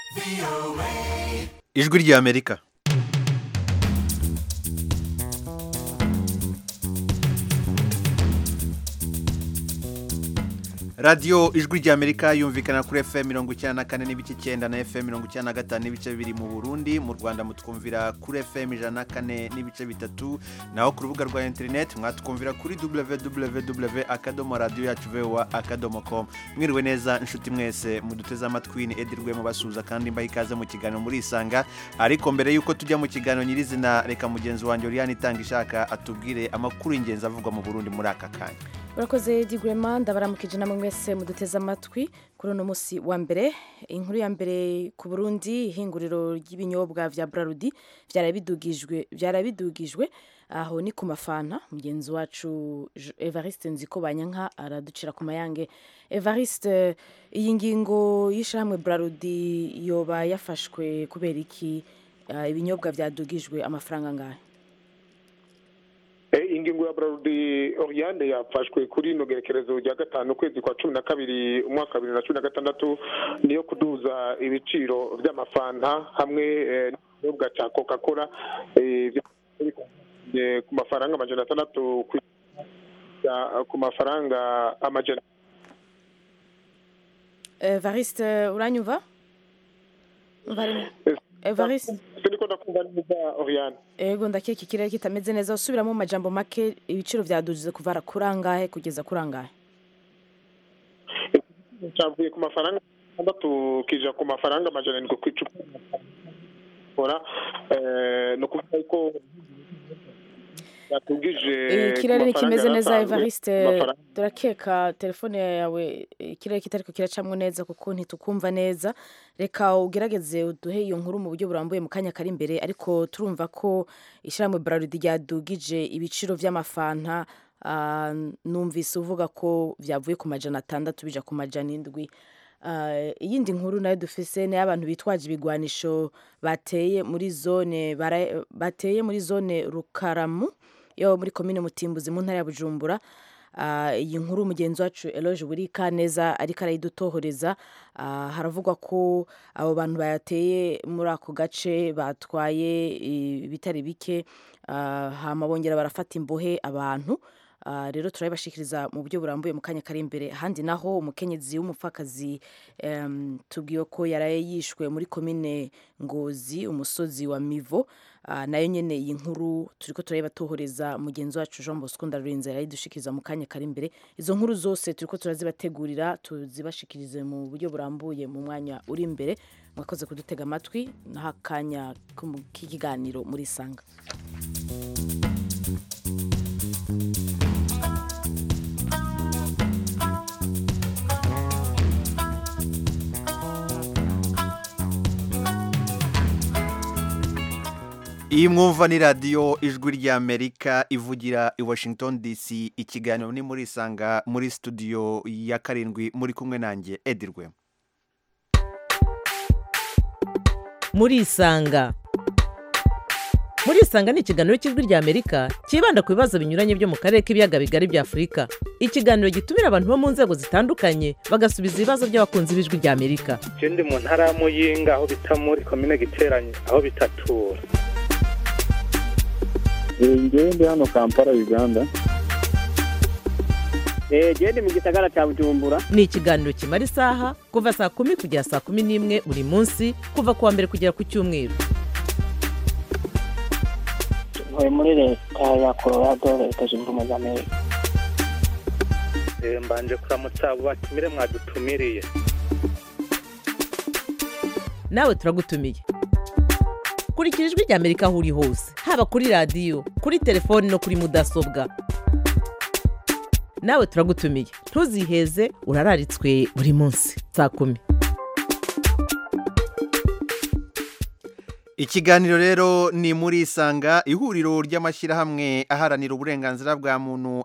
ijwi ry'amerika radiyo ijwi ry'amerika yumvikana kuri fm mirongo icyenda na kane n'ibice icyenda na fm mirongo icyenda na gatanu n'ibice bibiri mu burundi mu rwanda mutwumvira kuri fm ijana na kane n'ibice bitatu naho ku rubuga rwa interineti mwatwumvira kuri www akadomo radiyo yacu vowa akadomo com mwiriwe neza inshuti mwese muduteze amatwi ni edirwe mubasuhuza kandi mbaha ikaze mu kiganiro murisanga ariko mbere y'uko tujya mu kiganiro nyirizina reka mugenzi wanjye uriyani itanga ishaka atubwire amakuru y'ingenzi avugwa mu burundi muri aka kanya urakoze digurema ndabaramukije namwe mwese muduteze amatwi kuri uno munsi wa mbere inkuru ya mbere ku burundi ihinguriro ry'ibinyobwa vya brarudi vyarabidugijwe vyarabidugijwe aho ni ku mafanta mugenzi wacu evariste nziko banyanka araducira ku mayange evariste iyi ngingo y'ishyirahamwe brarudi yoba yafashwe kubera iki uh, ibinyobwa vyadugijwe amafaranga ngahe ingingo ya brarudi oriane yafashwe kuri ino gerekerezo rya gatanu ukwezi kwa cumi na kabiri umwaka wa bibiri na cumi na gatandatu niyo kuduza ibiciro by'amafanta hamwe n'ikinyobwa cya coca cola ku mafaranga amajana atandatu ku mafaranga amajana evariste uranyumva evariste siniko ndakumva neza oriane ego ndakeka ikirere kitameze neza usubiramo mu majambo make ibiciro byadujize kuva kuri angahe kugeza kuri angahe cyavuye ku mafaranga atandatu kija ku mafaranga amajana arindwi ku icupa ni ukuvuga ko yatugije ikirere ntikimeze neza evariste turakeka telefone yawe ikirere kitariko kiracamwo neza kuko ntitukumva neza reka ugerageze uduhe iyo nkuru mu buryo burambuye mu kanya kari imbere ariko turumva ko ishyirahamwe brarudi ryadugije ibiciro vy'amafanta uh, numvise uvuga ko vyavuye ku majana atandatu bija ku majana indwi uh, iyindi nkuru nayo dufise ni abantu bitwaje ibigwanisho bateye muri zone bateye muri zone rukaramu yo muri komine mutimbuzi mu ntara ya bujumbura iyi nkuru mugenzi wacu eloge burika neza ariko arayidutohoreza haravugwa ko abo bantu bayateye muri ako gace batwaye ibitari bike hama bongera barafata imbohe abantu rero turabibashikiriza mu buryo burambuye mu kanya kari imbere ahandi naho umukenyezi w'umupfakazi tubwiye ko yaraye yishwe muri komine ngozi umusozi wa mivo nayo nyine iyi nkuru turi ko turabibatohoreza mugenzi wacu jean bosco ndarurinze yarayidushikiriza mu kanya kari imbere izo nkuru zose turi ko turazibategurira tuzibashikirize mu buryo burambuye mu mwanya uri imbere mwakoze kudutega amatwi naho akanya k'ikiganiro muri sanga iyi mwumva ni radiyo ijwi ry'amerika ivugira i washington dc ikiganiro ni muri isanga muri studio ya karindwi muri kumwe nanjye edirwe muri isanga muri isanga ni ikiganiro cy'ijwi ry'amerika cyibanda ku bibazo binyuranye byo mu karere k'ibiyaga bigari bya afurika ikiganiro gitumira abantu bo mu nzego zitandukanye bagasubiza ibibazo by'abakunzi b'ijwi ry'amerika ikindi mu ntara ya muyinga aho bita muri komine giteranye aho bitatura ngewe ndi hano kampala uganda gende mu gisagara cya bujumbura ni ikiganiro kimara isaha kuva saa kumi kugera saa kumi n'imwe buri munsi kuva ku wa mbere kugera ku cyumweru ntuye muri leta ya colorado leta zunze ubumwe za amerika mbanje kuramutsa abo batumire mwadutumiriye nawe turagutumiye kurikira ijwi ry'amerika aho uri hose haba kuri radiyo kuri telefoni no kuri mudasobwa nawe turagutumiye ntuziheze urararitswe buri munsi saa kumi ikiganiro rero ni muri isanga ihuriro ry'amashyirahamwe aharanira uburenganzira bwa muntu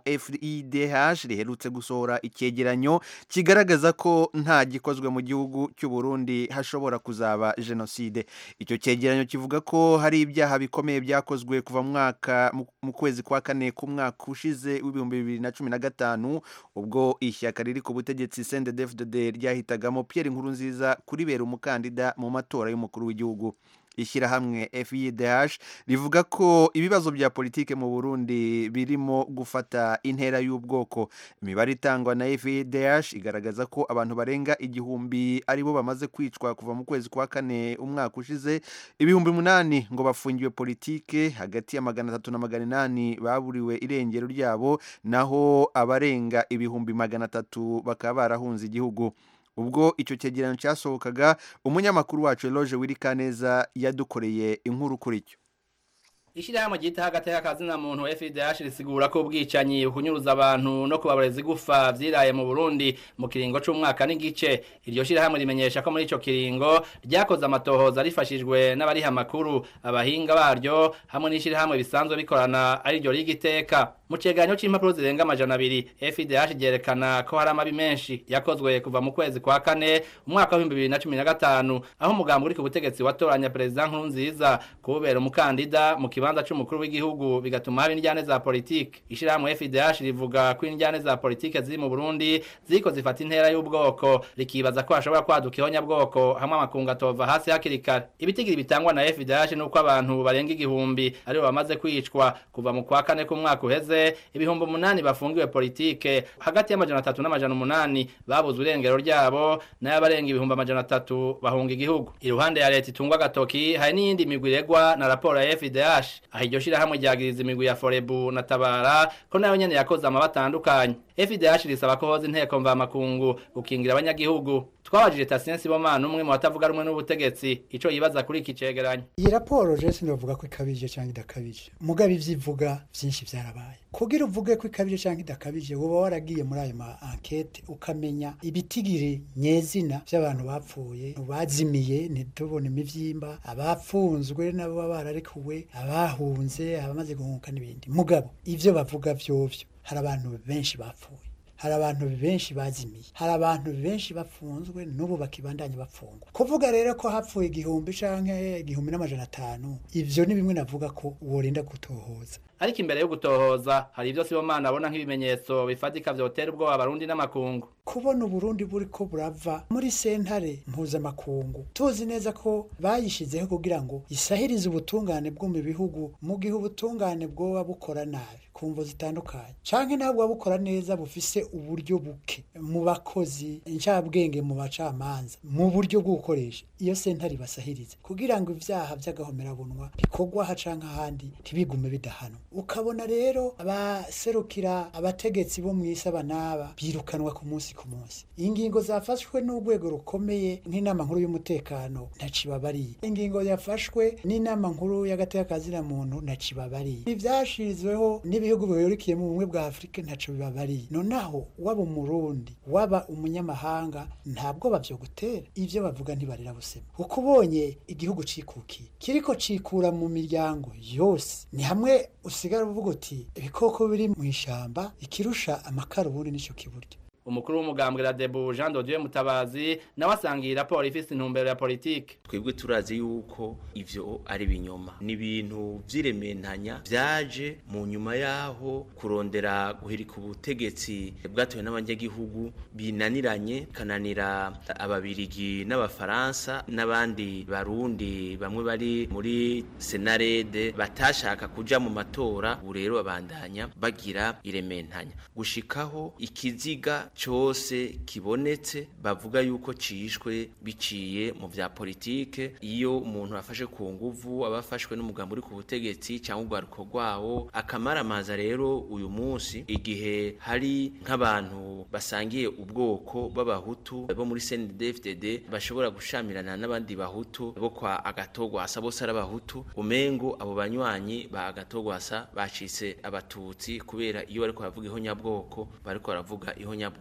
FIDH riherutse gusohora icyegeranyo kigaragaza ko nta gikozwe mu gihugu cy'u Burundi hashobora kuzaba jenoside icyo cyegeranyo kivuga ko hari ibyaha bikomeye byakozwe kuva mu mwaka mu kwezi kwa kane k'umwaka ushize w'ibihumbi bibiri na cumi na gatanu ubwo ishyaka riri ku butegetsi CNDD-FDD ryahitagamo Pierre Nkurunziza kuribera umukandida mu matora y'umukuru w'igihugu ishyirahamwe FIDH rivuga ko ibibazo bya politike mu Burundi birimo gufata intera y'ubwoko imibare itangwa na FIDH igaragaza ko abantu barenga igihumbi aribo bamaze kwicwa kuva mu kwezi kwa kane umwaka ushize ibihumbi umunani ngo bafungiwe politike hagati ya magana atatu na magana inani baburiwe irengero ryabo naho abarenga ibihumbi magana atatu bakaba barahunze igihugu ubwo icyo cyegeranyo cyasohokaga umunyamakuru wacu Eloge Wirikaneza yadukoreye inkuru kuri cyo Ishirahamwe ryita hagati y'akazina muntu FIDH risigura ko ubwicanyi kunyuruza abantu no kubabareza igufa vyiraye mu Burundi mu kiringo c'umwaka n'igice iryo shirahamwe rimenyesha ko muri ico kiringo ryakoze amatohoza rifashijwe n'abariha makuru abahinga baryo hamwe n'ishirahamwe bisanzwe bikorana ari ryo rigiteka mu cegeranyo c'impapuro zirenga amajana abiri FIDH ryerekana ko hari amabi menshi yakozwe kuva mu kwezi kwa kane umwaka wa 2015 aho umugambi uri ku butegetsi watoranya president Nkurunziza kubera umukandida mu kibanza c'umukuru w'igihugu bigatuma haba indyane za politike ishirahamwe FIDH rivuga ko indyane za politike ziri mu Burundi ziko zifata intera y'ubwoko rikibaza ko hashobora kwaduka ihonyabwoko hamwe amakungu atova hasi hakiri kare ibitigiri bitangwa na FIDH nuko abantu barenga igihumbi aribo bamaze kwicwa kuva mu kwa kane k'umwaka uheze ibihumbi umunani bafungiwe politike hagati y'amajana atatu n'amajana umunani babuze urengero ryabo nayo abarenga ibihumbi amajana atatu bahunga igihugu iruhande ya leta itungwa agatoki hari n'iyindi migwi iregwa na raporo ya FIDH aho iryo shirahamwe ryagiriza imigwi ya Forebu na Tabara ko nayo nyene yakoze amaba atandukanye FIDH risaba ko hoza inteko mvamakungu gukingira abanyagihugu twabajije Tatien Sibomana umwe mu batavuga rumwe n'ubutegetsi ico yibaza kuri iki cegeranyo iyi raporo je sinovuga ko ikabije cyangwa idakabije mugabe ivyivuga vyinshi vyarabaye kugira uvuge ko ikabije cyangwa idakabije woba waragiye muri ayo ma enquete ukamenya ibitigiri nyezina by'abantu bapfuye bazimiye ntitubone imivyimba abapfunzwe nabo baba bararekuwe abahunze abamaze guhunga n'ibindi mugabo ivyo bavuga vyovyo hari abantu benshi bapfuye hari abantu benshi bazimiye hari abantu benshi bafunzwe n'ubu bakibandanya bafungwa kuvuga rero ko hapfuye igihumbi canke igihumbi n'amajana atanu ivyo ni bimwe navuga ko worinda gutohoza ariko imbere yo gutohoza hari ivyo Sibomana abona nk'ibimenyetso bifatika vyotera ubwoba abarundi n'amakungu kubona uburundi buri ko burava muri sentare mpuzamakungu tuzi neza ko bayishizeho kugira ngo isahirize ubutungane bwo mu bihugu mu gihe ubutungane bwoba bukora nabi ku mvo zitandukanye canke ntabwo bukora neza bufise uburyo buke mu bakozi incabwenge mu bacamanza mu buryo bwo gukoresha iyo sentare basahirize kugira ngo ivyaha vy'agahomerabunwa bikorwa aha canke ahandi ntibigume bidahanwa ukabona rero abaserukira abategetsi bo mw'isi aba n'aba birukanwa ku munsi ku munsi ingingo zafashwe n'urwego rukomeye nk'inama nkuru y'umutekano ntacibabariye ingingo yafashwe n'inama nkuru y'agateka muntu ntacibabariye ivyashizweho n'ibihugu bihurikiye mu bumwe bwa afurika ntaco bibabariye nonaho waba umurundi waba umunyamahanga ntabwo bavyo gutera ivyo bavuga ntibarira busema kuko ubonye igihugu cikukiye kiriko cikura mu miryango yose ni hamwe usigara uvuga uti ibikoko biri mu ishamba ikirusha amakara ubundi nico kiburyo umukuru w'umugambwe Radebu Jean Dodieu Mutabazi nawe asanga iyi raporo ifise intumbero ya politike twebwe turazi yuko ivyo ari binyoma ni ibintu vy'irementanya vyaje mu nyuma yaho kurondera guhirika ubutegetsi bwatowe n'abanyagihugu binaniranye kananira ababirigi n'abafaransa n'abandi barundi bamwe bari muri senarede batashaka kuja mu matora ubu rero babandanya bagira irementanya gushikaho ikiziga cyose kibonetse bavuga yuko cishwe biciye mu vya politike iyo umuntu afashe ku nguvu abafashwe n'umugambo uri ku butegetsi cyangwa urwaruko rwawo akamaramaza rero uyu munsi igihe hari nk'abantu basangiye ubwoko b'abahutu bo muri CNDD-FDD bashobora gushamirana n'abandi bahutu bo kwa agatogwasa bose ari abahutu umengo abo banywanyi ba agatogwasa bacitse abatutsi kubera iyo bariko baravuga ihonyabwoko bariko baravuga ihonyabwoko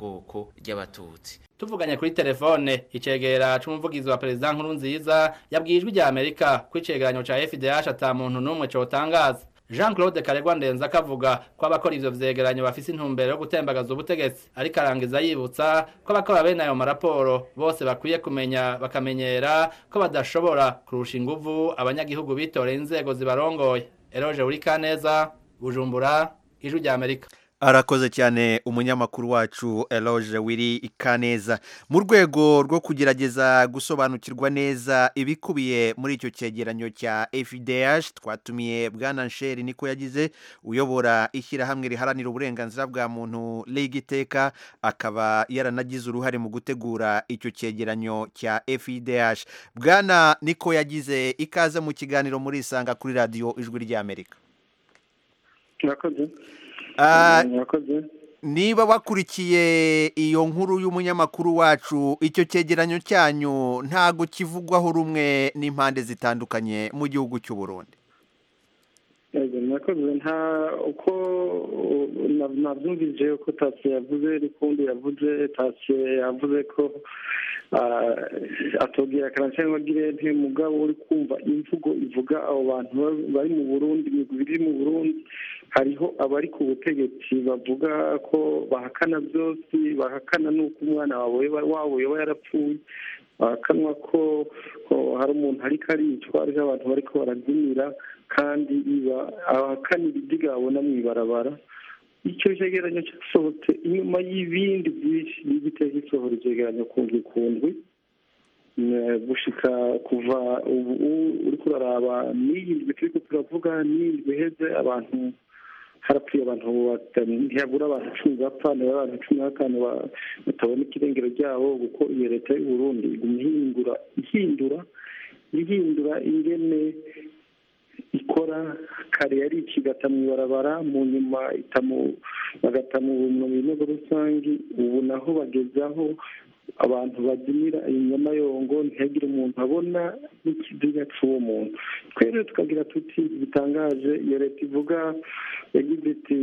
bwoko ry'abatutsi tuvuganye kuri telefone icegera c'umuvugizi wa perezida nkuru nziza yabwiye ijwi rya amerika ko icegeranyo ca fdh ata muntu n'umwe cotangaza jean claude karegwa ndenza akavuga ko abakora ivyo vyegeranyo bafise intumbero yo gutembagaza ubutegetsi ariko arangiza yibutsa ko abakora bene ayo maraporo bose bakwiye kumenya bakamenyera ko badashobora kurusha inguvu abanyagihugu bitoreye inzego zibarongoye eroje urikaneza bujumbura ijwi rya amerika arakoze cyane umunyamakuru wacu eloge wiri ikaneza mu rwego rwo kugerageza gusobanukirwa neza ibikubiye muri icyo cyegeranyo cya fdh twatumiye bwana nsheri niko yagize uyobora ishyirahamwe riharanira uburenganzira bwa muntu iteka akaba yaranagize uruhare mu gutegura icyo cyegeranyo cya fdh bwana niko yagize ikaze mu kiganiro muri isanga kuri radiyo ijwi ry'amerika murakoze niba wakurikiye iyo nkuru y'umunyamakuru wacu icyo cyegeranyo cyanyu ntago kivugwaho rumwe n'impande zitandukanye mu gihugu cy'u Burundi murakoze nta uko nabyumvise uko tasiyo yavuze n'ukundi yavuze tasiyo yavuze ko atubwira akaranse nk'abagire mugabo uri kumva imvugo ivuga abo bantu bari mu burundi imigwi iri mu burundi hariho abari ku butegetsi bavuga ko bahakana byose bahakana n'uko umwana wabo yaba yarapfuye bahakanwa ko hari umuntu ariko aricwa hariho abantu bari ko barabyinira kandi abahakanira ibyo babona mu ibarabara icyo cyegeranyo cyasohotse inyuma y'ibindi byinshi n'igitego gisohora icyegeranyo kundwi kundwi gushika kuva ubu uri kuraraba n'iyi ndwi turi turavuga n'iyi ndwi iheze abantu harapfuye abantu ntiyabura abantu cumi bapfa niba abantu cumi na batanu batabona ikirengero ryabo kuko iyo leta y'u Burundi iguma ihindura ihindura ihindura ingene ikora kare yari ikigata mu ibarabara mu nyuma bagata mu binogo rusange ubu naho bagezaho abantu babyinira inyamayongo ntihagire umuntu abona n'ikiziga cy'uwo muntu twere tukagira tuti bitangaje iyo leta ivuga yagize iti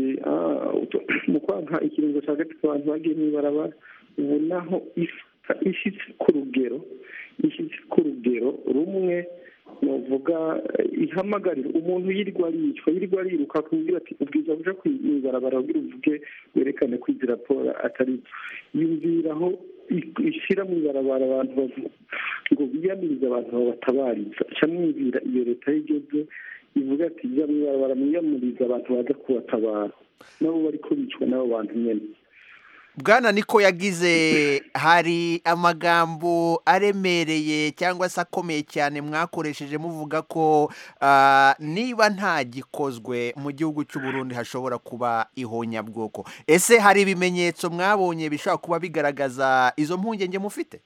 mu kwanka ikiringo cya gatatu abantu bagiye mu ibarabara ubu naho ishyitse ku rugero ishyitse ku rugero rumwe nuvuga ihamagarira umuntu yirirwa aricwa yirirwa ariruka akubwira ati ubwiza buja kwibarabara ubwira uvuge werekane ko izi raporo atari yumviraho ishyira mu ibarabara abantu bavuga ngo biyamirize abantu babatabariza camwumvira iyo leta yigeze ivuga ati jya mu ibarabara mwiyamurize abantu baza kubatabara nabo bariko bicwa n'abo bantu nyene bwana niko yagize hari amagambo aremereye cyangwa se akomeye cyane mwakoresheje muvuga ko niba nta gikozwe mu gihugu cy'u Burundi hashobora kuba ihonyabwoko ese hari ibimenyetso mwabonye bishobora kuba bigaragaza izo mpungenge mufite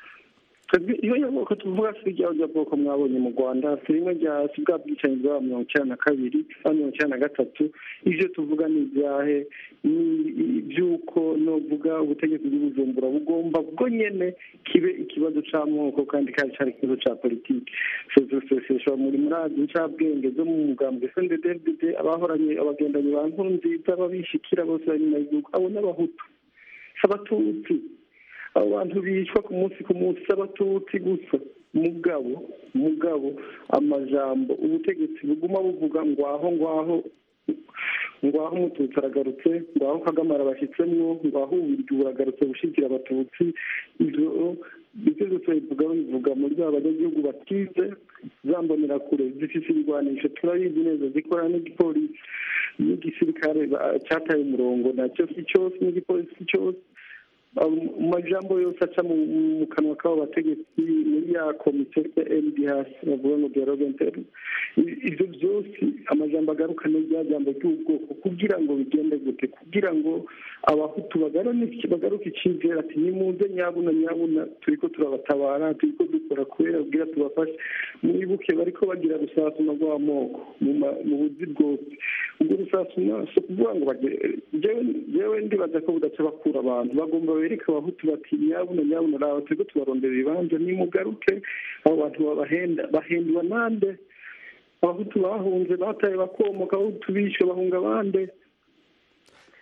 iyo nyabwoko tuvuga si irya bwoko mwabonye mu rwanda si rimwe rya si bwa bwicanyi bwa mirongo icyenda na kabiri na mirongo icyenda na gatatu ibyo tuvuga ni ibyahe ni iby'uko nuvuga ubutegetsi bw'ubujumbura bugomba bwo nyine kibe ikibazo cy'amoko kandi kandi cyari ikibazo cya politiki sosiyete muri murazi ncabwenge zo mu mugambwe snddd abahoranye abagendanye ba nkuru nziza babishikira bose bari nyuma y'igihugu abo n'abahutu abatutsi abo bantu bicwa ku munsi ku munsi abatutsi gusa mugabo mugabo amajambo ubutegetsi buguma buvuga ngwaho ngwaho ngwaho umututsi aragarutse ngwaho kagame arabashyitsemwo ngwaho ubiryo buragarutse gushyigikira abatutsi ibyo ibyo byose bivuga bivuga muri ba banyagihugu batize zambonera kure zifite ibigwanisho turabizi neza zikora n'igipolisi n'igisirikare cyataye umurongo nacyo si cyose n'igipolisi cyose amajambo yose aca mu kanwa k'abo bategetsi muri ya komisiyo ya ndh bavuga ngo dialogue interne ibyo byose amajambo agaruka ni rya jambo ry'ubwoko kugira ngo bigende gute kugira ngo abahutu bagaruke icyizere ati nimuze nyabuna nyabuna turi ko turabatabara turi ko dukora kubera bwira tubafashe mwibuke bariko bagira rusasuma rw'amoko mu buzi bwose ubwo rusasuma si ukuvuga ngo jewe ndibaza ko budaca bakura abantu bagomba bereka abahutu bati nyabuna nyabuna raba turiko tubarondera ibibanza nimugaruke abo bantu babahenda bahendwa nande abahutu bahunze bataye bakomoka abahutu bishe bahunga abande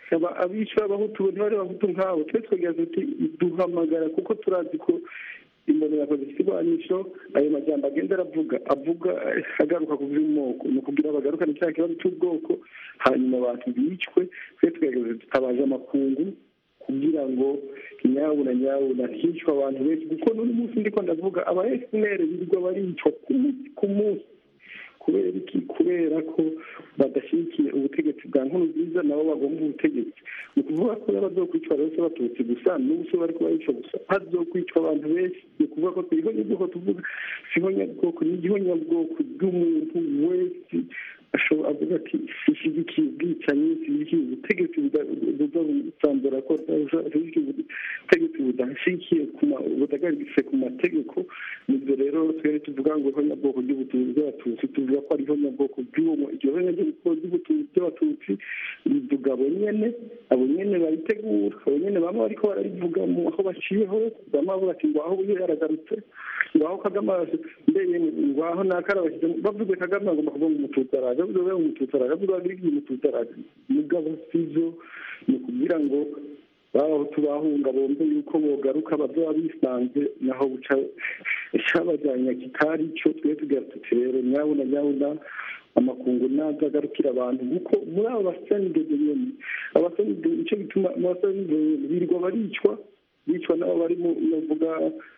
abishyura abahutu ntibari abahutu nk'abo twe twegera tuti duhamagara kuko turazi ko imbonera zifite iburanisho ayo majyamba agenda aravuga avuga agaruka ku by'umoko ni ukugira bagarukane cya kibazo cy'ubwoko hanyuma abantu bicwe twe twegera tutabaje amakungu kugira ngo nyabuna nyabuna hicwa abantu benshi kuko n'uyu munsi ndiko ndavuga aba esineri birirwa baricwa ku munsi ku munsi kubera iki kubera ko badashyigikiye ubutegetsi bwa nkuru nziza nabo bagomba ubutegetsi ni ukuvuga ko n'abazokwicwa bose batutsi gusa n'ubu se bari kubayica gusa hazokwicwa abantu benshi ni ukuvuga ko turiho nyabwoko tuvuga siho nyabwoko ni igiho nyabwoko bw'umuntu wese ashobora avuga ati ishyigikiye ubwicanyi ishyigikiye ubutegetsi buza gusambura ko ishyigikiye ubutegetsi budashyigikiye budagaritse ku mategeko nibyo rero twere tuvuga ngo iho nyabwoko ry'ubutunzi bw'abatutsi tuvuga ko ariho nyabwoko bw'uwo iryo ho nyabwoko ry'ubutunzi bw'abatutsi rivuga abo nyene abo nyene baritegura abo nyene bamwe bariko bararivuga mu aho baciye hose bamwe bavuga ati ngo aho uyu yaragarutse ngo aho kagame mbere ngo aho nakara bashyize bavuze kagame agomba kuvuga ngo umututsi araje bavuze ngo umututsi araje bavuze ngo igihe umututsi araje mugabo sivyo ni ukugira ngo babahutu bahunga bombe yuko bogaruka bazaba bisanze naho buca cabajyanye kitari cyo twe tugira tuti rero nyabuna nyabuna amakungu naza agarukira abantu kuko muri abo basenidede nyene abasenidede nicyo bituma abasenidede birirwa baricwa bicwa nabo bari mu novuga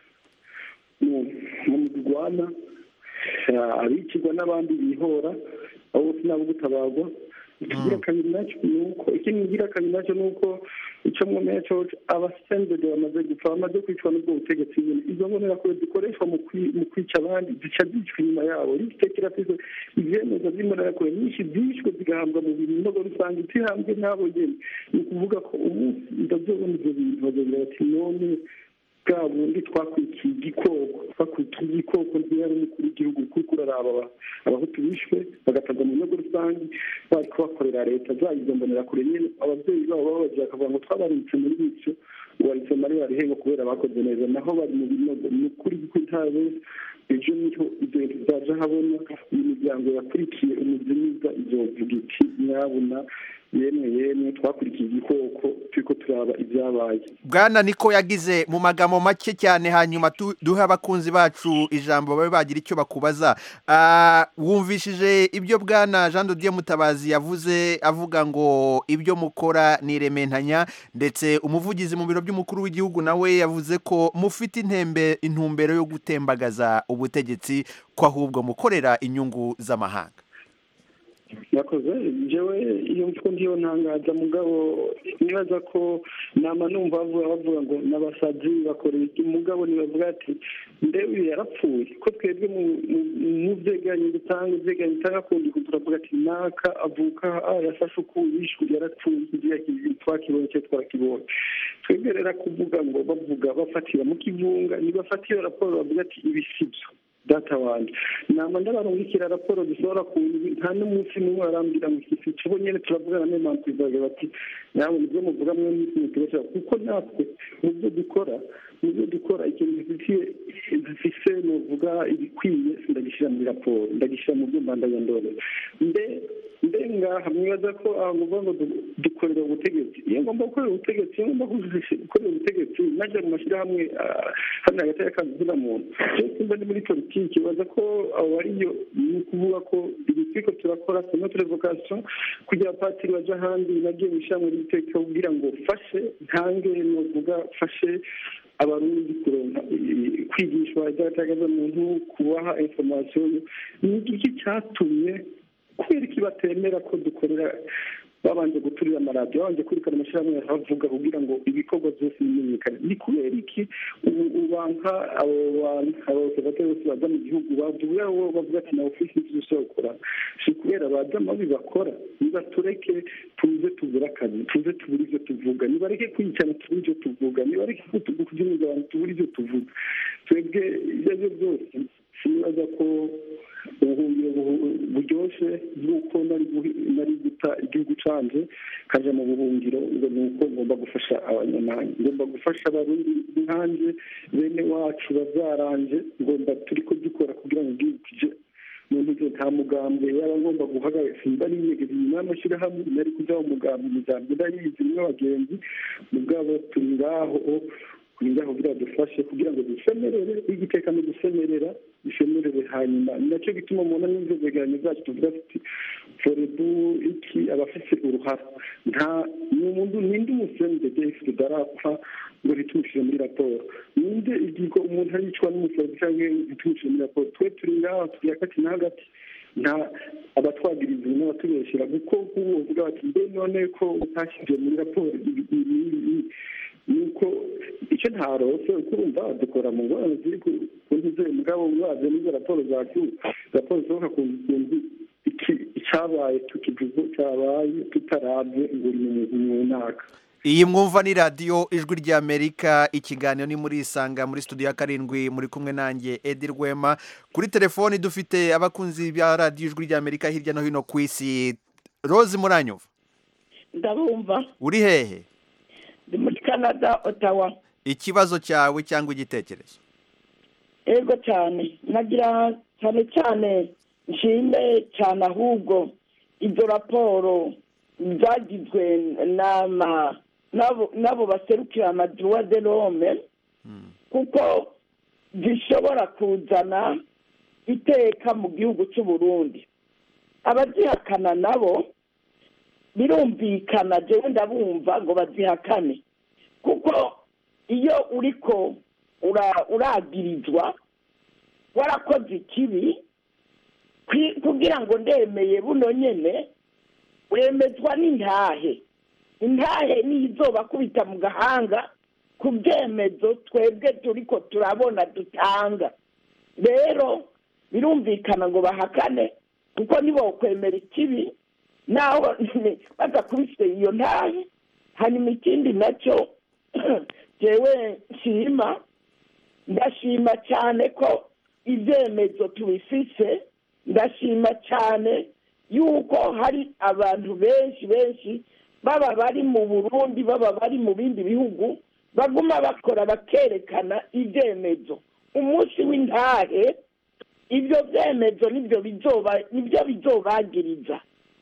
mu mirwana abicirwa n'abandi bihora abo bose nabo gutabagwa ikigira kabiri nacyo ni uko ikindi kigira kabiri nacyo ni uko icyo mwemeye cyo abasendede bamaze gupfa bamaze kwicwa n'ubwo butegetsi nyine izo mbonerakure zikoreshwa mu kwica abandi zica zicwa inyuma yabo risite kirafise ivyemezo vy'imbonerakure nyinshi zishwe zigahabwa mu binogo rusange itihambwe n'abo nyene ni ukuvuga ko umunsi ndazobona ivyo bintu bazogira bati none bwa bundi twakwikiye igikoko twakwikiye igikoko ntiyari umukuru w'igihugu kuko uraraba abahutu bishwe bagatabwa mu bihugu rusange bari kubakorera leta zayigombonera kure nyine ababyeyi babo babagira bakavuga ngo twabaritse muri bityo ubaritse muri barihengo kubera bakoze neza naho bari mu binogo ni ukuri kuko ntabe ejo niho ibyo bintu byaje habona iyi miryango yakurikiye umuzimiza izovuga iti nyabuna yemwe yemwe twakurikiye igikoko turiko turaba ibyabaye bwana niko yagize mu magambo make cyane hanyuma duhe abakunzi bacu ijambo babe bagira icyo bakubaza wumvishije ibyo bwana jean de dieu mutabazi yavuze avuga ngo ibyo mukora ni irementanya ndetse umuvugizi mu biro by'umukuru w'igihugu nawe yavuze ko mufite intembe intumbero yo gutembagaza ubutegetsi ko ahubwo mukorera inyungu z'amahanga yakoze njyewe iyo mvugo ndiyo ntangaza mugabo nibaza ko nama numva bavuga bavuga ngo n'abasazi bakorera iki mugabo nibavuga ati ndewe yarapfuye ko twebwe mu byegeranyo dutanga ibyegeranyo dutanga kundi turavuga ati naka avuka yafashe uku yishwe yarapfuye ikigira twakibonye cyo twarakibonye twebwe rero kuvuga ngo bavuga bafatira mu kivunga nibafatira raporo bavuga ati ibi si byo data wanjye nama ndabarungikira raporo dushobora ku nta n'umunsi n'umwe barambwira ngo iki kigo nyine turavugana n'impamvu izaga bati nawe nibyo muvuga mwe n'isi mutubashaka kuko natwe mu byo dukora mu byo dukora ikintu gifitiye zifise nuvuga ibikwiye ndagishyira muri raporo ndagishyira mu byuma ndayandore mbe mbe ngaha mwibaza ko aho nguvuga ngo dukorera ubutegetsi iyo ngomba gukorera ubutegetsi iyo ngomba gukorera ubutegetsi najya mu mashyirahamwe hano hagati y'akazina muntu cyose mba ndi muri politiki baza ko abo ariyo ni ukuvuga ko ibi turiko turakora notre vocation kugira patiri baje ahandi nagiye mu ishyirahamwe ry'iteka kugira ngo fashe ntange novuga fashe abarundi kuronka kwigishwa ibyatagaza muntu kubaha information ni iki cyatumye kubera iki batemera ko dukorera babanje guturira amaradiyo babanje kurikana amashyirahamwe bavuga kugira ngo ibikorwa byose bimenyekane ni kubera iki ubu ubanka abo bantu abaobservateri bose baza mu gihugu bavuga bo bavuga ati na ofisi dushobora gukora si kubera baza mabi bakora nibatureke tuze tubure akazi tuze tubure ibyo tuvuga nibareke kwiyicana tubure ibyo tuvuga nibareke kubyumiza abantu tubure ibyo tuvuga twebwe ibyo ari byo byose sinibaza ko ubuhungiro buryoshye bw'uko nari guta igihugu canje kaja mu buhungiro ngo ni uko ngomba gufasha abanyamahanga ngomba gufasha abarundi nkanje bene wacu bavyaranje ngomba turiko dukora kugira ngo igihugu kije muntu uze nta mugambwe yaba ngomba guhagarara simba niyegeza inyuma y'amashyirahamwe nari kuja mu mugambi imigambi ndayizi nimwe abagenzi mugabo turi ngaho turi ngaho kugira dufashe kugira ngo dusemerere igiteka no gusemerera dusemerere hanyuma ni nacyo gituma mubona n'ibyo byegeranyo byacu tuvuga tuti forebu iki abafise uruhara nta ni umuntu ninde umusenze defu tudarapfa ngo ntitumushire muri raporo ninde igigo umuntu aricwa n'umusazi cyangwa ntitumushire muri raporo twe turi ngaho turi hagati na hagati nta abatwagiriza n'abatubeshyira kuko nk'ubu bavuga bati mbe none ko utashyize muri raporo nuko icyo ntarose uko urumva dukora mu ngorane ziri ku ntuze mugabo waje n'izo raporo zacu raporo zisohoka ku kuntu icyabaye tukivuze cyabaye tutarabye ngo uri mu mwaka iyi mwumva ni radiyo ijwi ry'amerika ikiganiro ni muri isanga muri studio ya karindwi muri kumwe nanjye edi rwema kuri telefoni dufite abakunzi ba radiyo ijwi ry'amerika hirya no hino ku isi rose muranyuva ndabumva uri hehe ndi muri canada otawa ikibazo cyawe cyangwa igitekerezo ego cyane nagira cyane cyane nshime cyane ahubwo izo raporo zagizwe n'ama n'abo baserukira amaduwa de rome kuko zishobora kuzana iteka mu gihugu cy'u Burundi abazihakana nabo birumvikana jewe ndabumva ngo bazihakane kuko iyo uriko uragirizwa warakoze ikibi kugira ngo ndemeye buno nyene wemezwa n'intahe intahe niyo izoba kubita mu gahanga ku byemezo twebwe turiko turabona dutanga rero birumvikana ngo bahakane kuko nibo kwemera ikibi naho badakubise iyo ntahe hanyuma ikindi nacyo jewe nshima ndashima cyane ko ibyemezo tubifise ndashima cyane yuko hari abantu benshi benshi baba bari mu burundi baba bari mu bindi bihugu baguma bakora bakerekana ibyemezo umunsi w'intahe ibyo byemezo nibyo bizoba nibyo bizobagiriza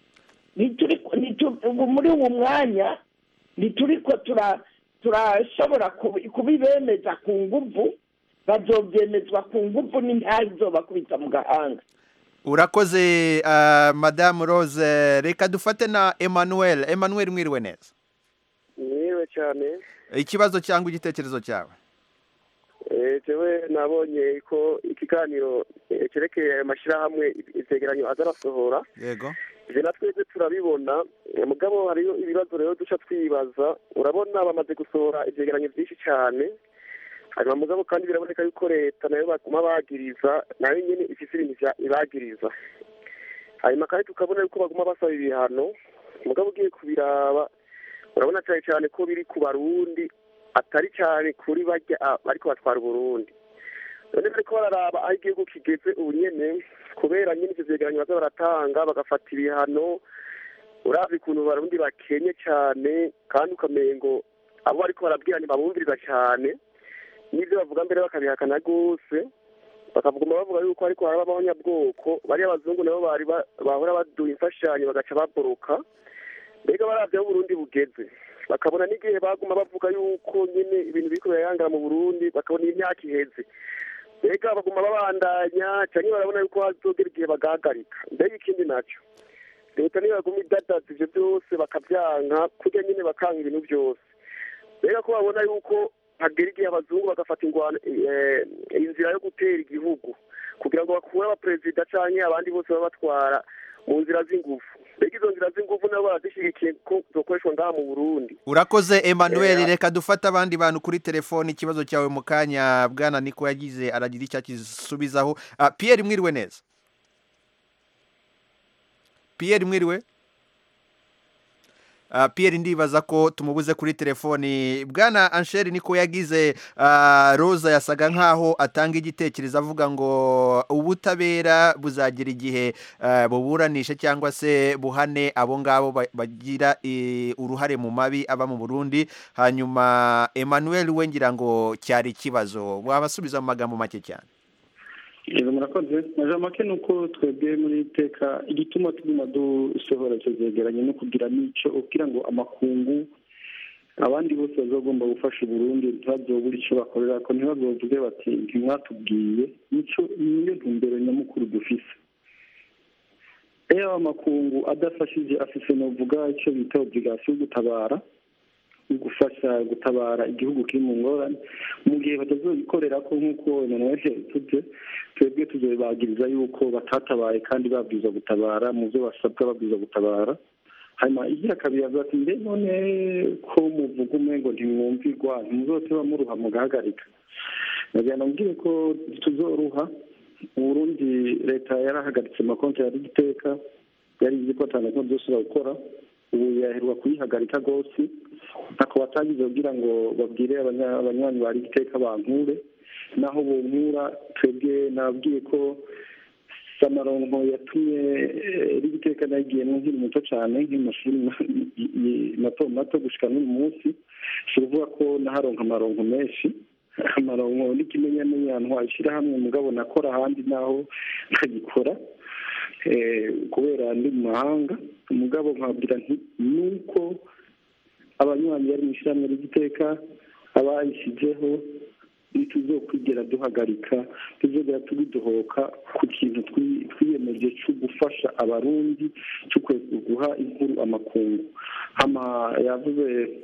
muri uwo mwanya ntituriko turashobora kubibemeza ku nguvu bazobyemezwa ku nguvu n'intahe izobakubita mu gahanga urakoze madamu rose reka dufate na emmanuel emmanuel mwiriwe neza mwiriwe cyane ikibazo cyangwa igitekerezo cyawe jewe nabonye ko ikiganiro cyerekeye ayo mashyirahamwe ivyegeranyo aza arasohora yego ivyo na twebwe turabibona mugabo hariyo ibibazo rero duca twibaza urabona bamaze gusohora ivyegeranyo vyinshi cyane hanyuma mugabo kandi biraboneka yuko leta nayo baguma bagiriza nayo nyene ifise ibintu ibagiriza hanyuma kandi tukabona yuko baguma basaba ibihano mugabo ugiye kubiraba urabona cyane cyane ko biri ku barundi atari cyane kuri barya bariko batwara uburundi none bariko bararaba aho igihugu kigeze ubu nyene kubera nyene ivyo vyegeranyo baza baratanga bagafata ibihano uravye ukuntu barundi bakenye cyane kandi ukamengo abo bariko barabwira ntibabumviriza cyane n'ibyo bavuga mbere bakabihakana rwose bakavuguma bavuga yuko ariko haraba abanyabwoko bariya abazungu nabo bari bahora baduha imfashanyo bagaca baboroka mbega baravye aho uburundi bugeze bakabona n'igihe baguma bavuga yuko nyine ibintu biriko birayangara mu burundi bakabona imyaka iheze mbega baguma babandanya canke barabona yuko hazogera igihe bagahagarika mbega ikindi naco leta niyo baguma idadaza ivyo vyose bakavyanka kurya nyine bakanga ibintu vyose mbega ko babona yuko hagera igihe abazungu bagafata ingwano inzira yo gutera igihugu kugira ngo bakure abaperezida canke abandi bose baba batwara mu nzira z'ingufu mbega izo nzira z'ingufu nabo barazishigikiye ko zokoreshwa ngaha mu burundi urakoze emmanuel reka dufate abandi bantu kuri telefoni ikibazo cyawe mu kanya bwana niko yagize aragira icyo akisubizaho pierre mwiriwe neza pierre mwiriwe Pierre ndibaza ko tumubuze kuri telefoni bwana ansheri niko yagize roza yasaga nkaho atanga igitekerezo avuga ngo ubutabera buzagira igihe buburanisha cyangwa se buhane abo ngabo bagira uruhare mu mabi aba mu burundi hanyuma emmanuel we ngira ngo cyari ikibazo wabasubiza mu magambo make cyane Yego murakoze maja make ni uko twebwe muri iteka igituma tuguma dusohora icyo zegeranye no kugira n'icyo kugira ngo amakungu abandi bose bazagomba gufasha uburundi ntibazobura icyo bakorera ko ntibazovuge bati ntimwatubwiye nicyo niyo ntumbero nyamukuru dufise iyo amakungu adafashije afise novuga icyo bita obligasiyo yo gutabara gufasha gutabara igihugu kiri mu ngorane mu gihe batazobikorera ko nk'uko emmanuel yabivuze twebwe tuzobagiriza yuko batatabaye kandi babwiza gutabara mu byo basabwa babwiza gutabara hanyuma igira kabiri avuga ati mbe none ko muvuga umwe ngo ntimwumvirwa ntimuzoteba muruha mugahagarika nagira nabwire ko tuzoruha uburundi leta yarahagaritse amakonti yari igiteka yari izi ko atandatu byose gukora ubu yaherwa kuyihagarika rwose ntako batangiza kugira ngo babwire abanywanyi bari igiteka bankure naho bonkura twebwe nababwiye ko samaronko yatumye rigiteka nayigiyemo nkiri muto cyane nk'amashuri mato mato gushika n'uyu munsi si ukuvuga ko naharonka amaronko menshi amaronko n'ikimenyamenya ahantu washyirahamwe mugabo nakora ahandi naho nkagikora kubera ndi mu mahanga umugabo nkabwira nti nuko abanywanyi bari mu ishyirahamwe ry'igiteka abayishyizeho ntituzokwigera duhagarika tuzogera tubidohoka ku kintu twiyemeje cyo gufasha abarundi cyo guha inkuru amakungu hama yavuze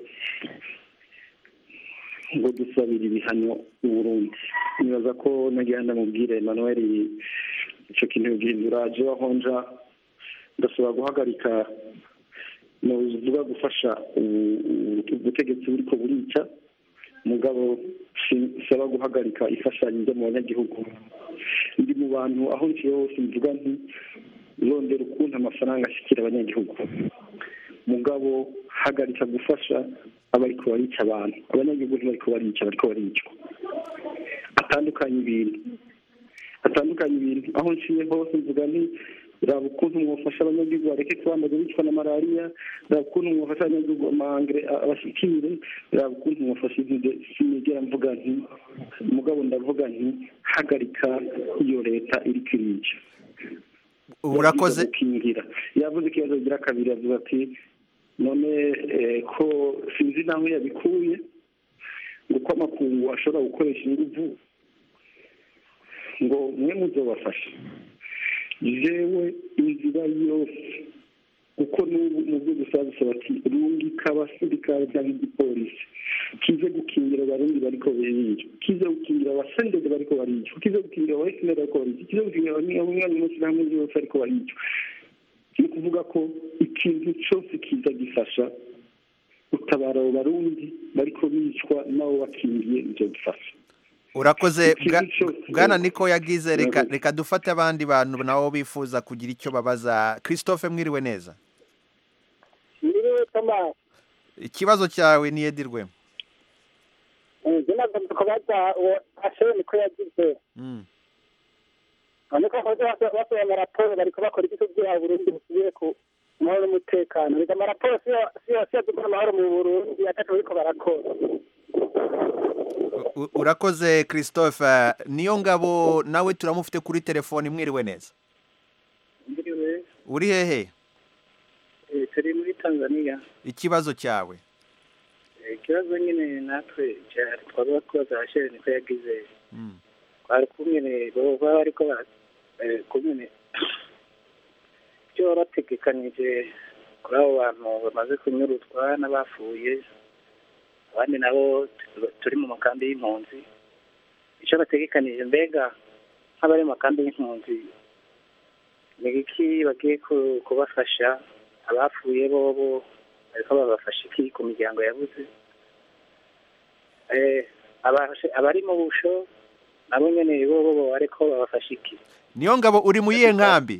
ngo dusabire ibihano uburundi nibaza ko nagira ndamubwire emmanuel icyo kintu bihindura je wahonja ndasaba guhagarika novuga gufasha ubutegetsi buriko burica mugabo saba guhagarika ifashanyo ryo mu banyagihugu ndi mu bantu aho nciye hose mvuga nti rondera ukuntu amafaranga ashikira abanyagihugu mugabo hagarika gufasha abariko barica abantu abanyagihugu ntibariko barica bariko baricwa atandukanye ibintu atandukanye ibintu aho nciye hose mvuga nti raba ukuntu mwafasha abanyagihugu bareke kubambaza bicwa na malariya raba ukuntu mwafasha abanyagihugu amahangre abashikire raba ukuntu mwafasha intude sinigera mvuga nti mugabo ndavuga nti hagarika iyo leta iriko irica urakoze gukingira yavuze ikibazo gira kabiri yavuze ati none ko sinzi naho yabikuye ngo ko amakungu ashobora gukoresha inguvu ngo mwe muzobafasha jewe inzira yose kuko n'ubu mu byo gusa bisaba ati rungika abasirikare cyangwa igipolisi kize gukingira abarundi bariko bicwa kize gukingira abasendede bariko baricwa kize gukingira abaesineri bariko baricwa kize gukingira abanywanyi b'amashyirahamwe yose bariko baricwa ni ukuvuga ko ikintu cyose kiza gifasha gutabara abo barundi bariko bicwa nabo bakingiye ivyo gifasha urakoze bwana niko yagize reka reka dufate abandi bantu nabo bifuza kugira icyo babaza christophe mwiriwe neza mwiriwe thomas ikibazo cyawe ni edirwe njye nagomba kubaza uwo ashewe niko yagize none ko basohoye amaraporo bariko bakora iki kugira burundi busubire ku amahoro n'umutekano reka amaraporo si yose yadukora amahoro mu burundi atatu bariko barakora urakoze christophe niyo ngabo nawe turamufite kuri telefoni mwiriwe neza uri hehe turi muri tanzania ikibazo cyawe ikibazo nyine natwe twaba twaza hashere niko yagize twari kumwe baba bariko kumwe ibyo bategekanije kuri abo bantu bamaze kunyurutwa n'abapfuye abandi nabo turi mu makambi y'impunzi icyo bategekanije mbega nk'abari mu makambi y'impunzi ni iki bagiye kubafasha abapfuye bobo ariko babafasha iki ku miryango yabuze abari mu busho nabo nyine bobo ariko babafasha iki niyo ngabo uri mu yihe nkambi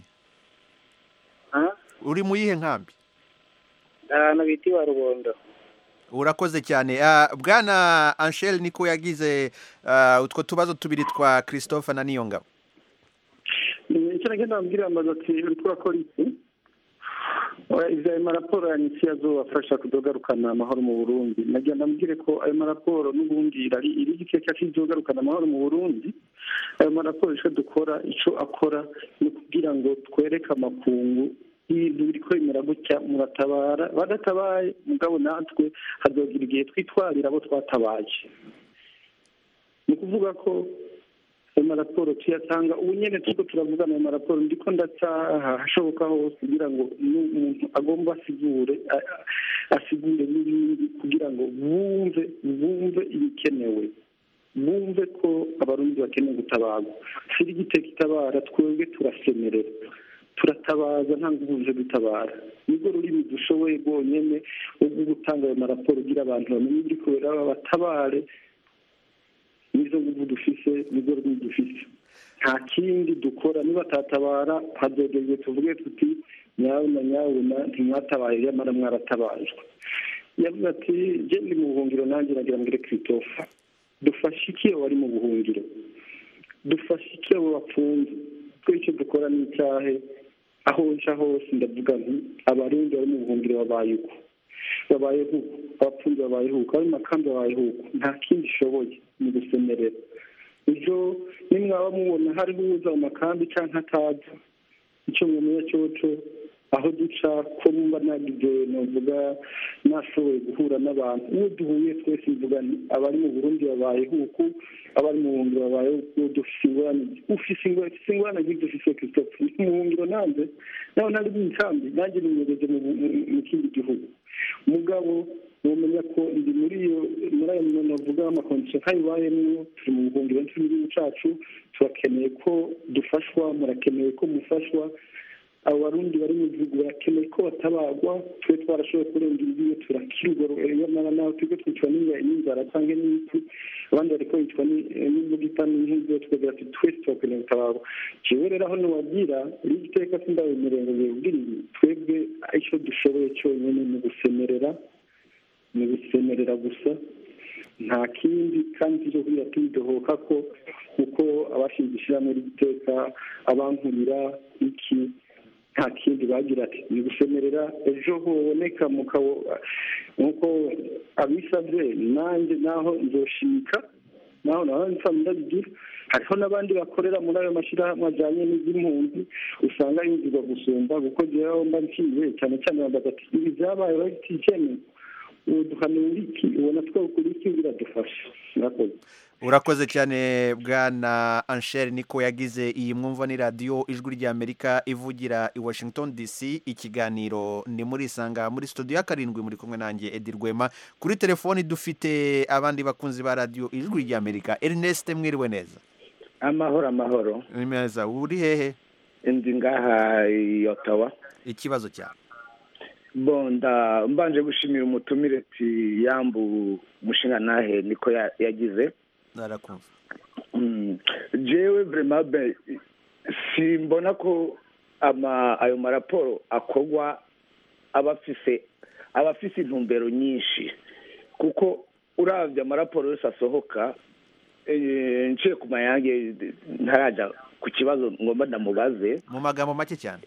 uri mu yihe nkambi ahantu bita iwa rubondo urakoze cyane bwana anshel niko yagize utwo tubazo tubiri twa christophe na niyo ngabo icyo nagenda mbwira amaze ati uri kurakora iki ibyo ayo maraporo ya nisi azobafasha kudogarukana amahoro mu burundi nagira ndamubwire ko ayo maraporo n'ubundi iri igiteka kizogarukana amahoro mu burundi ayo maraporo icyo dukora icyo akora ni ukugira ngo twereke amakungu ibintu biri kwemera gutya muratabara badatabaye mugabo natwe hazogira igihe twitwarira abo twatabaye ni ukuvuga ko ayo maraporo tuyatanga ubu nyine turiko turavugana ayo maraporo ndiko ndataha hashoboka hose kugira ngo n'umuntu agomba asigure asigure n'ibindi kugira ngo bumve bumve ibikenewe bumve ko abarundi bakeneye gutabarwa siri igiteka itabara twebwe turasemerera turatabaza nta nguvu dutabara nibwo rurimi dushoboye rwonyine ubwo gutanga ayo maraporo kugira abantu bamenye ibiri kubera babatabare nizo nguvu dufise nizo rurimi dufise nta kindi dukora niba atatabara hadodejwe tuvuge tuti nyabuna nyabuna ntimwatabaye nyamara mwaratabajwe yavuze ati je ndi mu buhungiro nanjye nagira mbwire christophe dufashe iki abo bari mu buhungiro dufashe iki abo bapfunze twe icyo dukora ni icyahe aho nca hose ndavuga nti abarundi bari mu buhungiro babaye uko babaye uko abapfunze babaye uko abari mu makambi babaye uko nta kindi ishoboye ni gusemerera ejo nimwaba mubona hariho uza mu makambi cyangwa ataza icyo mumenya cyoco aho duca ko mba nagize novuga nashoboye guhura n'abantu uwo duhuye twese mvuga ni abari mu burundi babayeho uku abari mu buhungiro babayeho uku dufise ingorane ufise ingorane ufise ingorane nk'izo ufise christophe mu buhungiro nanjye naho ntari mu nkambi nanjye ninyereze mu kindi gihugu mugabo mumenya ko ndi muri iyo muri ayo muntu avuga amakondisiyo kayibayemwo turi mu buhungiro turi mu gihugu cacu turakeneye ko dufashwa murakeneye ko mufashwa abo barundi bari mu gihugu barakeneye ko batabagwa twe twarashoboye kurenga imbibe turakirwa nyamara nawe twebwe twicwa n'inzara cyangwa n'imiti abandi bariko bicwa n'imbugita n'inkinzo tukagira ati twese turakeneye gutabagwa jewe rero aho nobabwira iri giteka sindabemereye ngo bibwire ibi twebwe icyo dushoboye cyonyine ni ugusemerera ni ugusemerera gusa nta kindi kandi cyo kugira tubidohoka ko kuko abashinze ishyirahamwe ry'igiteka abankurira iki nta kindi bagira ati ni gusemerera ejo hoboneka mukabo nk'uko abisabye nanjye naho nzoshika naho naho nsa ndabigira hariho n'abandi bakorera muri ayo mashyirahamwe ajyanye n'iby'impunzi usanga yinjirwa gusumba kuko jewe mba nciye cyane cyane bambaza ati ibi byabaye babitikeneye ubu duhanura iki ubona twakora iki biradufasha murakoze urakoze cyane bwana ansheri niko yagize iyi mwumva ni radiyo ijwi ry'amerika ivugira i washington dc ikiganiro ni muri isanga muri studio ya karindwi muri kumwe nanjye edi rwema kuri telefoni dufite abandi bakunzi ba radiyo ijwi ry'amerika ernest mwiriwe neza amahoro amahoro ni meza uri hehe ndi ngaha i otawa ikibazo cyawe bonda mbanje gushimira umutumire ati yambu umushinga nahe niko yagize narakumva jewe vrema be simbona ko ama ayo maraporo akorwa abafise abafise intumbero nyinshi kuko uravye amaraporo yose asohoka nciye ku mayange ntaraja ku kibazo ngomba ndamubaze mu magambo make cyane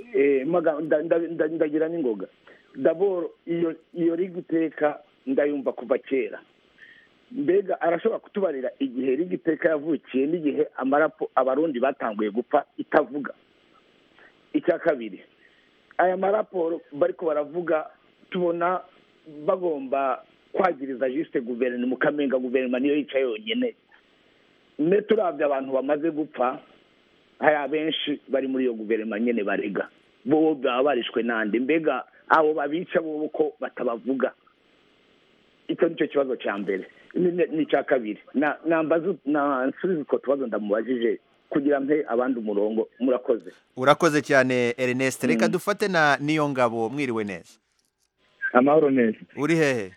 ndagira n'ingoga daboro iyo iyo rigiteka ndayumva kuva kera mbega arashobora kutubarira igihe rigiteka yavukiye n'igihe amarapo abarundi batanguye gupfa itavuga icya kabiri aya maraporo bariko baravuga tubona bagomba kwagiriza jisite guverinoma ukamenga guverinoma niyo yicaye yonyine ne turabye abantu bamaze gupfa hari abenshi bari muri iyo guverinoma nyine barega bo baba barishwe nande mbega abo babica bo ko batabavuga icyo nicyo kibazo cya mbere ni icya kabiri nsubiza utwo tubazo ndamubajije kugira mpe abandi umurongo murakoze urakoze cyane ernest reka dufate na niyo ngabo mwiriwe neza amahoro neza uri hehe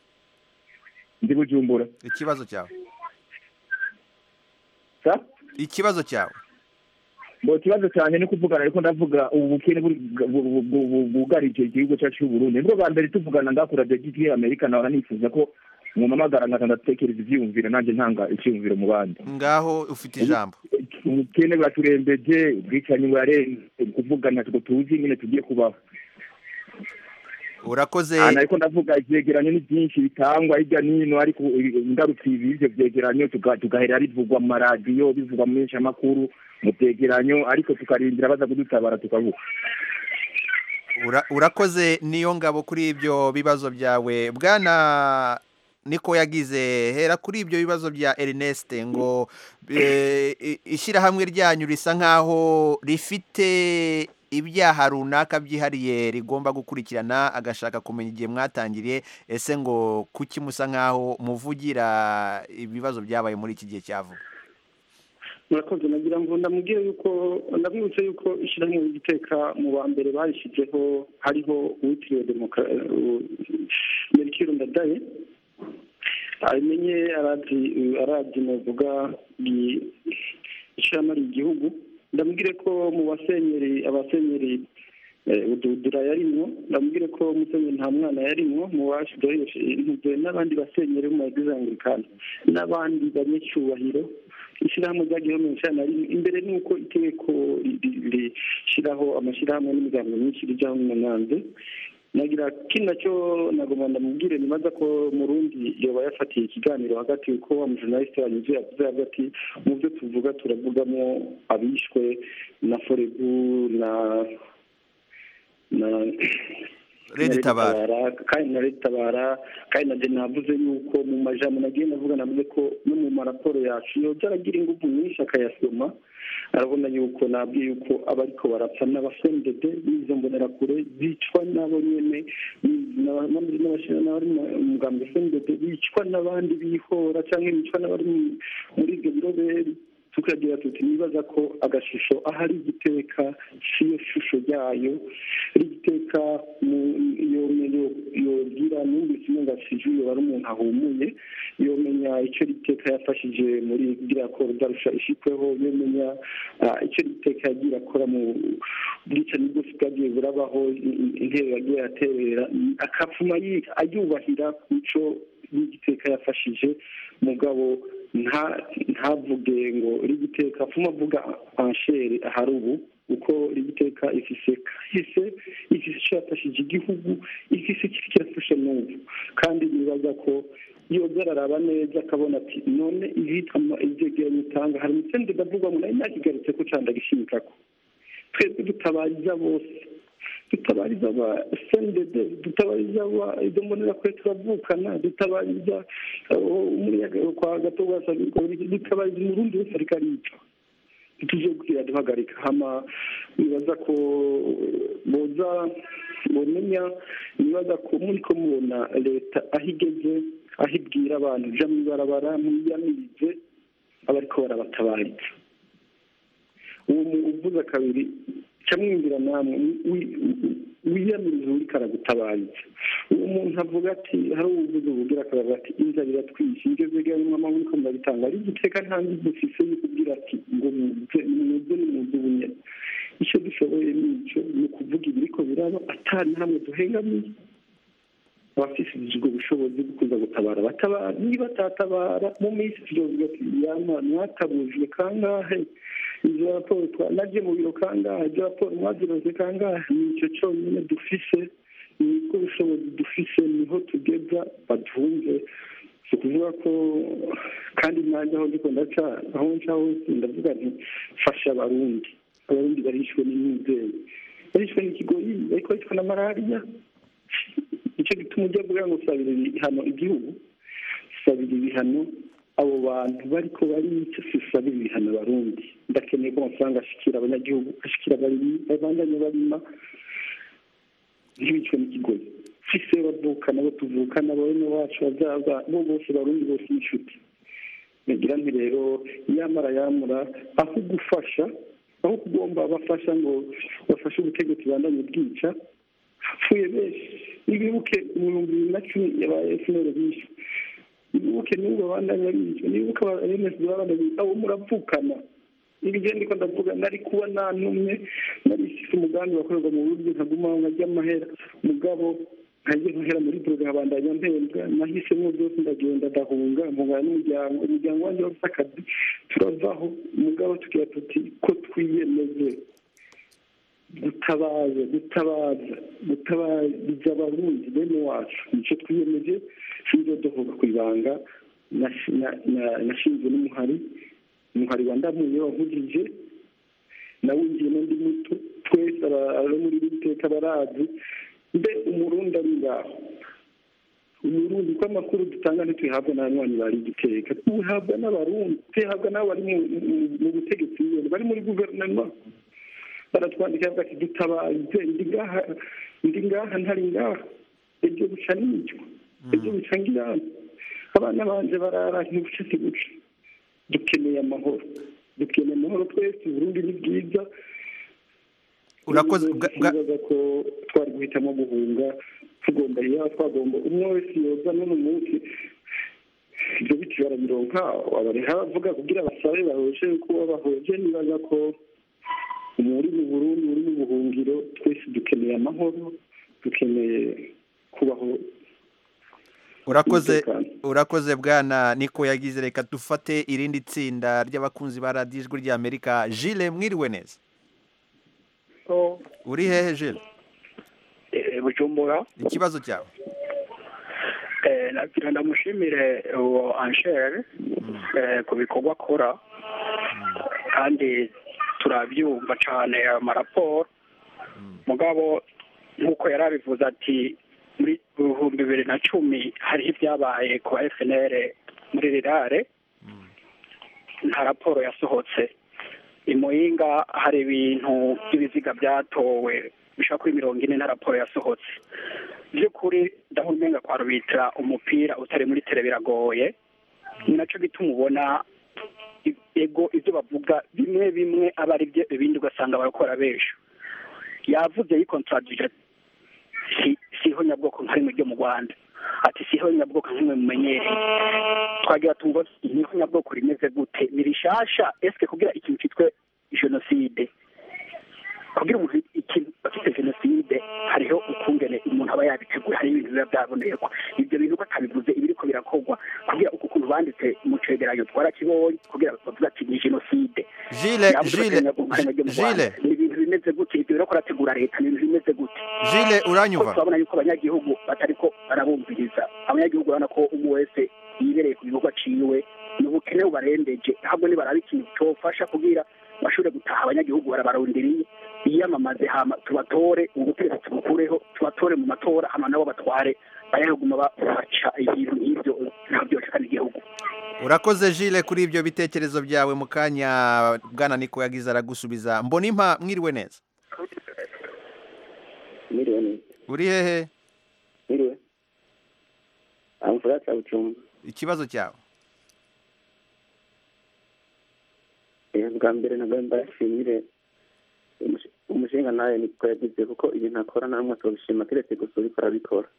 ndi bujumbura ikibazo cyawe ikibazo cyawe ngo ikibazo cyane ni kuvugana ariko ndavuga ubu bukene bwugarije igihugu cyacu cy'u Burundi nibwo bwa mbere tuvugana ndakura degiti amerika nawe nifuza ko mwamamagara nkaza ndatekereza ibyiyumviro nanjye ntanga icyiyumviro mu bandi ngaho ufite ijambo ubukene buraturembeje ubwicanyi burarenze kuvugana ngo tuzi nyine tugiye kubaho urakoze aha ariko ndavuga ivyegeranyo ni byinshi bitangwa hirya n'ino ariko ingaruka ibi ivyo vyegeranyo tuga- tugahera bivugwa mu maradiyo bivugwa mu menyeshamakuru mu vyegeranyo ariko tukarindira baza kudutabara tukavuga Ura- urakoze niyo ngabo kuri ibyo bibazo byawe bwana niko yagize hera kuri ibyo bibazo bya Ernest ngo eh, i- ishyirahamwe ryanyu risa nkaho rifite ibyaha runaka byihariye rigomba gukurikirana agashaka kumenya igihe mwatangiriye ese ngo kuki musa nkaho muvugira ibibazo byabaye muri iki gihe cya vuba murakoze nagira ngo ndamubwire yuko ndamwibutse yuko ishyirahamwe ry'igiteka mu ba mbere barishyizeho hariho uwitiriwe merikiro ndadaye abimenye arazi arazi muvuga ishyirahamwe igihugu ndamubwire ko mu basenyeri abasenyeri ududura yarimwo ndamubwire ko musenyeri nta mwana yarimwo mu bashyizeho intege n'abandi basenyeri mu bagize anglikani n'abandi banyacyubahiro ishyirahamwe ryagiyeho mirongo icyenda na rimwe imbere ni uko itegeko rishyiraho amashyirahamwe n'imiryango myinshi rijyaho n'umunanze nagira kino nacyo nagomba ndamubwire nibaza ko mu rundi yoba yafatiye ikiganiro hagati yuko wa mujournaliste wanyuze yavuze yavuze ati mu byo tuvuga turavugamo abishwe na forebu na na Redi Tabara. kandi na leta tabara kandi na navuze yuko mu majambo nagiye navuga navuze ko no mu maraporo yacu yoza aragira ingufu nyinshi akayasoma arabona yuko nabwiye yuko abariko barapfa n'abafendede n'izo mbonerakure bicwa nabo nyene n'abari mu mugambi fendede bicwa n'abandi bihora cyangwa bicwa n'abari muri ibyo biroberi tukagira tuti nibaza ko agashusho ahari igiteka siyo shusho ryayo rigiteka yobwira numvise umenga siju yoba ari umuntu ahumuye yomenya icyo riteka yafashije muri kugira ko rudarusha ishikweho yomenya icyo riteka yagiye akora mu bwicanyi bwose bwagiye burabaho intero yagiye aterera akapfuma ayubahira mico y'igiteka yafashije mugabo ntavuge ngo rigiteka apfuma avuga anshere ahari ubu uko rigiteka ifise kahise ifise icyo yafashije igihugu ifise ikiri kirafasha n'ubu kandi nibaza ko yoza araraba neza akabona ati none ibitwa ivyegeranyo utanga hari umutsende ndavuga ngo nayo nakigarutse ko canda gishimikako twebwe dutabariza bose dutabariza aba sendede dutabariza aba izo mbonera kure turavukana dutabariza umuyaga kwa gato wasabirwa dutabariza umurundi wese ariko aricwa tuje kugira duhagarika hama nibaza ko boza bomenya nibaza ko muri ko mubona leta aho igeze aho ibwira abantu uja mw'ibarabara mwiyamirize abariko barabatabariza uwo uvuze kabiri camwinjira namwe wiyamiriza uriko aragutabariza uwo muntu avuga ati hari uwuvuze ubugira akavuga ati inzara iratwishe ibyo vyegeranyo mwama muriko murabitanga ari igiteka nta nzi dufise yo kubwira ati ngo muze nimuze nimuze ubunyene icyo dushoboye nico ni ukuvuga ibiriko biraba atari hamwe duhengamiye abafise ubwo bushobozi bwo kuza gutabara batabara niba atatabara mu minsi tuzovuga ati yama mwatabujwe kangahe izo raporo naje mu biro kangahe izo raporo mwaziroze kangahe nico conyine dufise nibwo bushobozi dufise niho tugeza badumve si ukuvuga ko kandi nanjye aho ndiko ndaca aho nca hose ndavuga nti fasha abarundi abarundi barishwe n'imyizere barishwe n'ikigoyi bariko barishwe na malariya nicyo gituma ujya kugira ngo usabire ibihano igihugu usabira ibihano abo bantu bariko barica sisabira ibihano abarundi ndakeneye ko amafaranga ashikira abanyagihugu ashikira abarimyi babandanye barima ntibicwe n'ikigoyi fise bavukana abo tuvukana bene wacu bazaza bo bose barundi bose n'inshuti nagira nti rero yamara yamura aho gufasha aho kugomba bafasha ngo bafashe ubutegetsi bandanye bwica hapfuye benshi nibibuke mu bihumbi bibiri na cumi yabaye efuperi bishwe nibuke n'ubwo bandanya bicwa nibuke abemezi babandanya abo muravukana ibyo ndiko ndavuga nari kuba nanumwe nari ifise umugambi wakorerwa mu buryo nkagumaho nkajya amahera mugabo nkajya nkahera muri burega nkabandanya mpembwa nahisemo byose ndagenda ndahunga mpungana n'umuryango umuryango wanjye wafise akazi turavaho mugabo tugira tuti ko twiyemeze gutabaza gutabaza gutabariza abarundi bene wacu nicyo twiyemeje sinzo duhuga ku ibanga nashi- na- na- nashinzwe n'umuhari umuhari wa ndamuye wavugije nawinjiye n'undi muto twese aba- abo muri iri teka barazi mbe umurundi ari ngaho umurundi ko amakuru dutanga ntituyahabwa n'abanywanyi bari igiteka tuhabwa n'abarundi tuyahabwa n'abo bari mu- mu- mu butegetsi nyene bari muri guverinoma baratwandikira bati dutabaze ndi ngaha ndi ngaha ntari ngaha ejo buca n'icyo ejo buca ngirana abana banje barara ntibuce siguca dukeneye amahoro dukeneye amahoro twese uburundi ni bwiza urakoze twibaza ko twari guhitamo guhunga tugomba yaba twagomba umwe wese yoza no mu munsi ibyo biti barabironka abareha bavuga kugira basabe bahoje kuba bahoje nibaza ko muri mu burundi uri mu buhungiro twese dukeneye amahoro dukeneye kubaho urakoze urakoze bwana niko yagize reka dufate irindi tsinda ry'abakunzi ba radiyo ijwi ry'amerika jile mwiriwe neza uri hehe jile bujumbura ikibazo cyawe Eh, nagira ndamushimire uwo anshere eh, ku bikorwa akora kandi turabyumva cyane ayo maraporo mugabo nk'uko yari abivuze ati muri ibihumbi bibiri na cumi hariho ibyabaye ku ba fnr muri rirare nta raporo yasohotse i muyinga hari ibintu by'ibiziga byatowe bishobora kuri mirongo ine nta raporo yasohotse by'ukuri ndabona umenga kwa rubitira umupira utari muri tere biragoye ni nacyo gituma ubona i- ego ibyo bavuga bimwe bimwe aba ari byo ibindi ugasanga barakora benshi yavuze yikontradije si siho nyabwoko nka rimwe ryo mu rwanda ati siho nyabwoko nk'imwe mumenyereye twagira tumva niho nyabwoko rimeze gute ni rishasha esike kugira ikintu cyitwe jenoside kugira umuntu ikintu afite jenoside hariho ukungene umuntu aba yabitegura hari ibintu biba byabonekwa ibyo bintu ko atabivuze ibiriko birakorwa kugira uku kuntu banditse mu cegeranyo twarakibonye kugira bavuga ati ni jenoside Jile, Yavuze ko Jile, Kenya ryo mu Rwanda. Jile. ni ibintu bimeze gute ibyo biriko barategura leta ni ibintu bimeze gute Jile, uranyumva? Ko turabona yuko abanyagihugu batariko barabumviriza abanyagihugu urabona ko umwe wese yibereye ku gikorwa ciwe ni ubukene bubarembeje ahubwo nibaraba ikintu cofasha kugira bashobore gutaha abanyagihugu barabaronderiye biyamamaze hama tubatore ubutegetsi tubukureho tubatore mu matora hama nabo batware bayaguma baca ibintu nk'ivyo ntabwo byoshekana igihugu urakoze jile kuri ibyo bitekerezo byawe mu kanya bwana niko yagize aragusubiza mbona impa mwiriwe neza Mwiriwe neza. uri hehe Mwiriwe. Amfura cha Bucumba. ikibazo cyawe Eh bwa mbere nabwo mbashimire umushinga- umushinga nawe niko yagize kuko ibintu akora namwe atobishima keretse gusa uriko arabikora.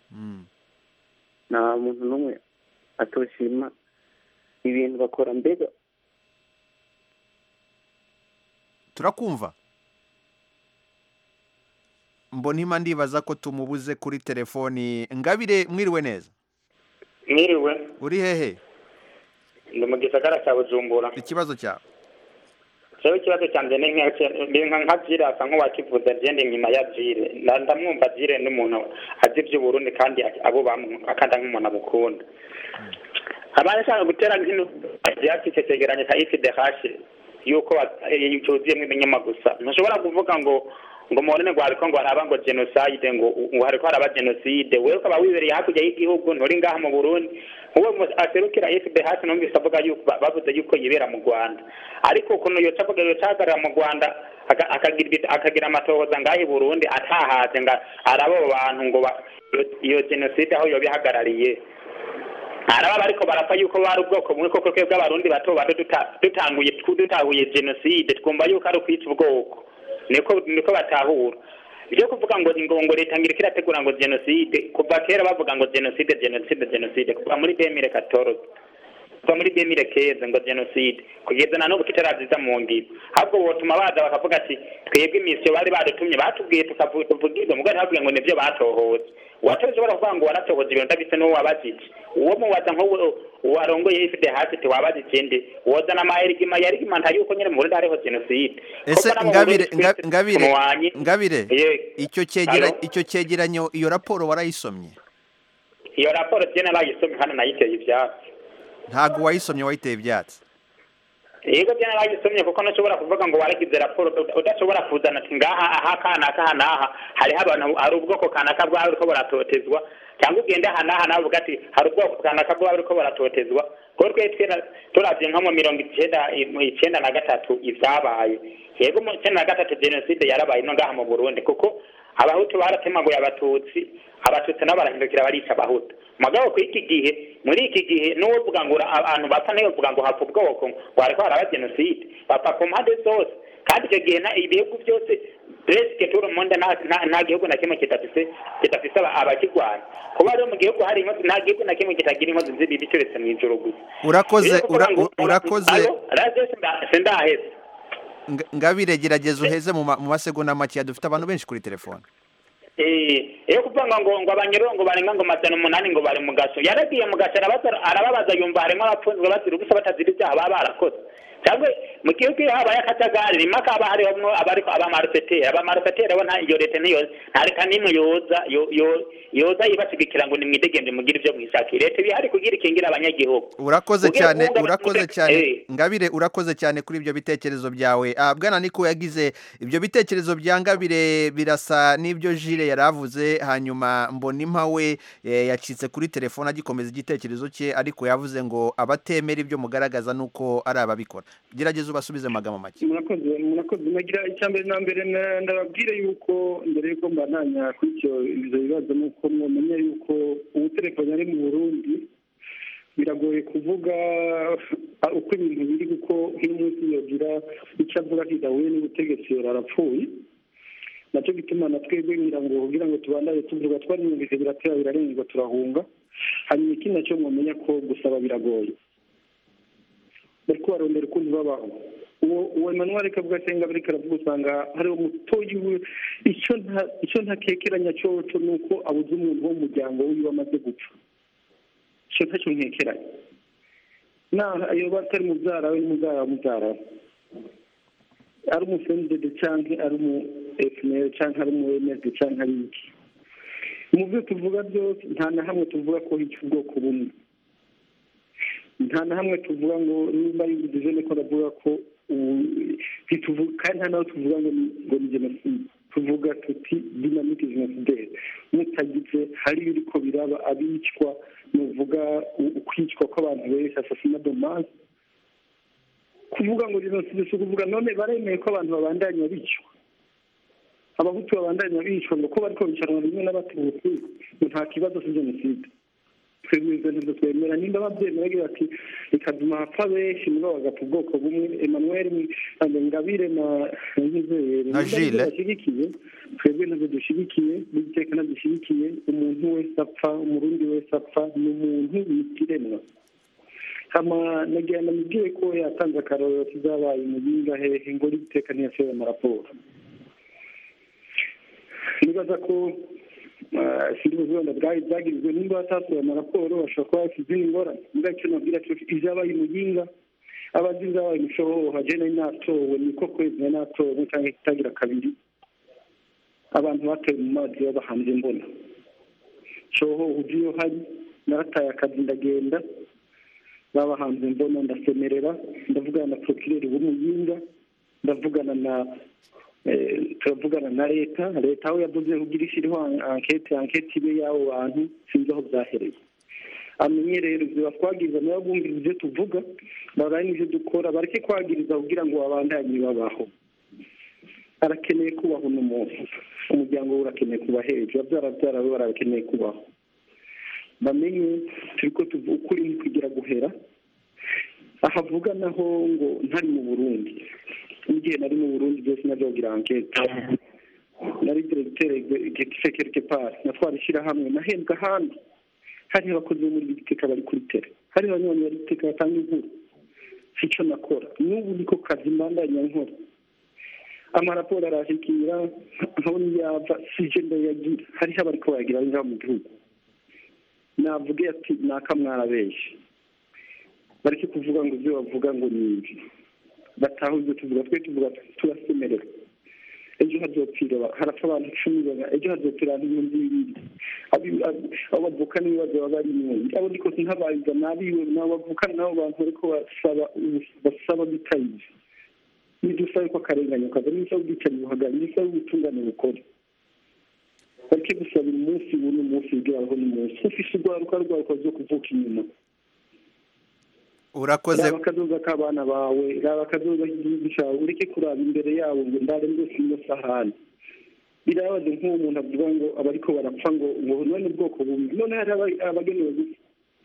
Nta muntu n'umwe atoshima ibintu bakora mbega turakumva mbona impa ndibaza ko tumubuze kuri telefoni ngabire mwiriwe neza mwiriwe uri hehe ndi mu gisagara cya bujumbura ikibazo cyawe jewe ikibazo cyanjye ni nka- ni nka nka jire asa nk'uwakivuze agenda inyuma ya jire Nda- ndamwumva jire n'umuntu azi iby'uburundi kandi abubamwo akanda nk'umuntu abukunda abaye ashaka gutera nk'ino yafise cegeranyo cya ifdh yuko wa- eh, cyuzuyemo ibinyoma gusa ntushobora kuvuga ngo ngo muhorene ngo hariko ngo haraba ngo genocide ngo ngo hariko haraba genocide wewe ukaba wibereye hakurya y'igihugu nturi ngaha mu burundi uwo mu- aserukira fdh numvise avuga yuko ba- bavuze yuko yibera mu rwanda ariko ukuntu yoca avuga yoca ahagarara mu rwanda aka- akagira ibi- akagira amatohoza ngaha i burundi atahaze ngo araba abo bantu ngo ba- iyo- iyo genocide aho yoba ihagarariye araba bariko barapfa yuko bari ubwoko bumwe koko twebwe abarundi bato bato duta- dutanguye dutahuye genocide twumva yuko ari ukwica ubwoko niko niko batahura ibyo kuvuga ngo ngo ngo leta ngiriko irategura ngo genocide kuva kera bavuga ngo genocide genocide genocide kuva muri 2014 kuva muri demire keze ngo jenoside kugeza na n'ubu kitaraziza mu ngiro ahubwo botuma baza bakavuga ati twebwe imisiyo bari badutumye batubwiye tukavu- tuvuga ibyo mugabo ntabwiye ngo nibyo batohoze uwatoje baravuga ngo waratohoje ibintu ndabise n'uwo wabajije uwo mubaza nk'uwo warongoye ifite hasi ati wabajije nde wozana amayerigima yarigimanta yuko nyine mu Burundi hariho jenoside ese Koko no mu ngabire Burundi nga- twese ngabire tumwanye. ngabire Ye. icyo cyegera Alo? icyo cyegeranyo iyo raporo warayisomye iyo raporo tiyo narayisomye hano nayiteye ivyatsi ntabwo wayisomye wayiteye ibyatsi yego byo narayisomye kuko ntushobora kuvuga ngo waragize raporo uda- udashobora kuzana ati ngaha aha kanaka aha n'aha hariho abantu hari ubwoko kanaka bwaba buriko buratotezwa cyangwa ugende aha n'aha nawe uvuga ati hari ubwoko kanaka bwaba buriko buratotezwa kuko twe twera- turavye nko mu mirongo icenda mu icenda na gatatu ivyabaye yego mu icenda na gatatu jenoside yarabaye no ngaha mu burundi kuko abahutu baratemaguye abatutsi abatutsi nabo barahindukira barica abahutu mugabo ku iki gihe muri iki gihe n'uwovuga ngo ura- abantu bapfa ntiyovuga ngo hapfa ubwoko ngo hariko haraba jenoside bapfa ku mpande zose kandi icyo gihe na- ibihugu byose presque tout le monde nta- nta nta gihugu na kimwe kidafise kidafise aba- abakirwanya kuba rero mu gihugu hari inkozi nta gihugu na kimwe kitagira inkozi z'ibibi turetse mu ijoro gusa urakoze Rero kuvuga ura- ngo- urakoze Alo? Radio sinda- sindaheze Nga- ngabire gerageza uheze mu ma- mu masegonda makeya dufite abantu benshi kuri telefone Eh, iyo kuvuga ngo ngo abanyerongo barenga ngo majana umunani ngo bari mu gaso yaragiye mu gaso arabaza arababaza yumva harimo abapfunzwe bazira ubusa batazira ibyaha baba barakoze cyangwa mu gihugu iyo habaye akajagari rimwe hakaba hariho abariko abamaruseteri abamaruseteri bo nta iyo leta niyo nta leta n'imwe yoza yo- yo- yoza yibashigikira ngo nimwidegembe mugire ibyo mwishakiye leta iba ihari kugira ikingira abanyagihugu urakoze Ugiye cyane kuvuga- urakoze cyane Eh. ngabire urakoze cyane kuri ibyo bitekerezo byawe Ah, bwana niko yagize ibyo bitekerezo bya ngabire birasa n'ibyo jire yari avuze hanyuma mbonimpa we eh, yacitse kuri telefone agikomeza igitekerezo cye ariko yavuze ngo abatemera ibyo mugaragaza nuko ari ababikora gerageza ubasubize mu magambo make murakoze murakoze nagira icya mbere na mbere na- ndababwire yuko mbere yuko mbananya kuri icyo ibyo bibazo ni uko mwamenya yuko ubu telefone ari mu burundi biragoye kuvuga ah, uko ibintu biri kuko nk'umunsi yogira icyo avuga kidahuye n'ubutegetsi yora arapfuye nacyo gituma na twebwe ngira ngo kugira ngo tubandanye tuvuga twarimwumvise biratera birarengwa turahunga hanyuma ikindi nacyo mwamenya ko gusaba biragoye bariko barondera ukuntu babaho uwo uwo Emmanuel kavuga senga bariko aravuga usanga hari umutoyi we icyo nta icyo ntakekeranya cyoco ni uko abuze umuntu wo mu muryango wiwe amaze gupfa icyo ntacyo nkekeranya naho iyo batari mubyara we n'umubyara wa mubyara we ari umufendede canke ari umu efuperi canke ari umu emedi canke ari iki mu byo tuvuga byose nta na hamwe tuvuga ko hica ubwoko bumwe nta na hamwe tuvuga ngo nimba yumvise niko ndavuga ko ubu ntituvuga kandi nta naho tuvuga ngo ni ngo ni jenoside tuvuga tuti dinamike jenoside mutagize hari ibiriko biraba abicwa nuvuga u- ukwicwa kw'abantu benshi asasina dommage kuvuga ngo jenoside si ukuvuga none baremeye ko abantu babandanya bicwa abahutu babandanya bicwa ngo ko bariko bicaranwa rimwe n'abatutsi ngo nta kibazo si jenoside twebwe ibyo ntibyo twemera nimba babyemera bagira ati bikaduma hapfa benshi mugabo bagapfa ubwoko bumwe emmanuel ngabire na nkizere Na Gilles. bashyigikiye twebwe ntabwo dushyigikiye n'igiteka ntadushyigikiye umuntu wese apfa umurundi wese apfa ni umuntu yikiremwa hama nagira namubwiye ko yatanze akarorero kizabaye umuyinga hehe ngo n'igiteka ntiyasohoye amaraporo nibaza ko sinzi wenda bwari bwagirizwe nimba batasohoye amaraporo bashobora kuba bafite izindi ngorane mbwa icyo nabwira cyo izabaye umuyinga abazi izabaye umushohoha je nari natowe niko kwezi nari natowe cyangwa kitagira kabiri abantu batoye mu mazi babahanze mbona shoho uzi iyo hari narataye akazi ndagenda babahanze mbona ndasemerera ndavugana na prokireri w'umuyinga ndavugana na eh, turavugana na leta leta aho yavuze kugira ishyiriho ankete ankete ibe y'abo bantu sinzi aho byahereye amenye rero ibyo batwagiriza nabo bumvira ibyo tuvuga baraye n'ibyo dukora bareke kwagiriza kugira ngo babandanye babaho arakeneye kubaho n'umuntu umuryango we urakeneye kuba hejuru abyara byara we barakeneye kubaho bamenye turi ko tuvuga ukuri ntikwigira guhera ahavuga naho ngo ntari mu burundi n'igihe nari mu burundi byose nazogira ankete nari diregiteri quelque part natwara ishyirahamwe nahembwa ahandi hari abakozi bo muri giteka bari kuri tere hari abanyonyi iteka batanga inkuru sico nakora n'ubu niko kazi mbandanya nkora amaraporo arashikira nkabona yava sije ndayagira hariho abariko bayagira ari ngaha mu gihugu navuge ati naka mwarabenshi bareke kuvuga ngo ibyo bavuga ngo ni ibi bataha ibyo tuvuga twe tuvuga turasemerera ejo hazopfira harapfa abantu icumi ejo hazopfira abantu ibihumbi bibiri abo bavuka n'ibibazo baba barimwo abo ndiko ntabayiza nabiwe nabo bavuka nabo bantu bariko basaba basaba bitayize nidusaba ko akarengane kaza nidusaba ubwicanyi buhagarara nidusaba ubutungane bukora bareke gusabira umunsi ubu n'umunsi ugeraho n'umunsi ufise urwaruka rwaruka zo kuvuka inyuma urakoze raba akazoza k'abana bawe raba akazoza k'igihugu cyawe ureke kuraba imbere yabo ngo ndare rwose ino sahani birabaze nk'uwo muntu avuga ngo abariko barapfa ngo ngo none ubwoko bumwe none hari abagenewe gusa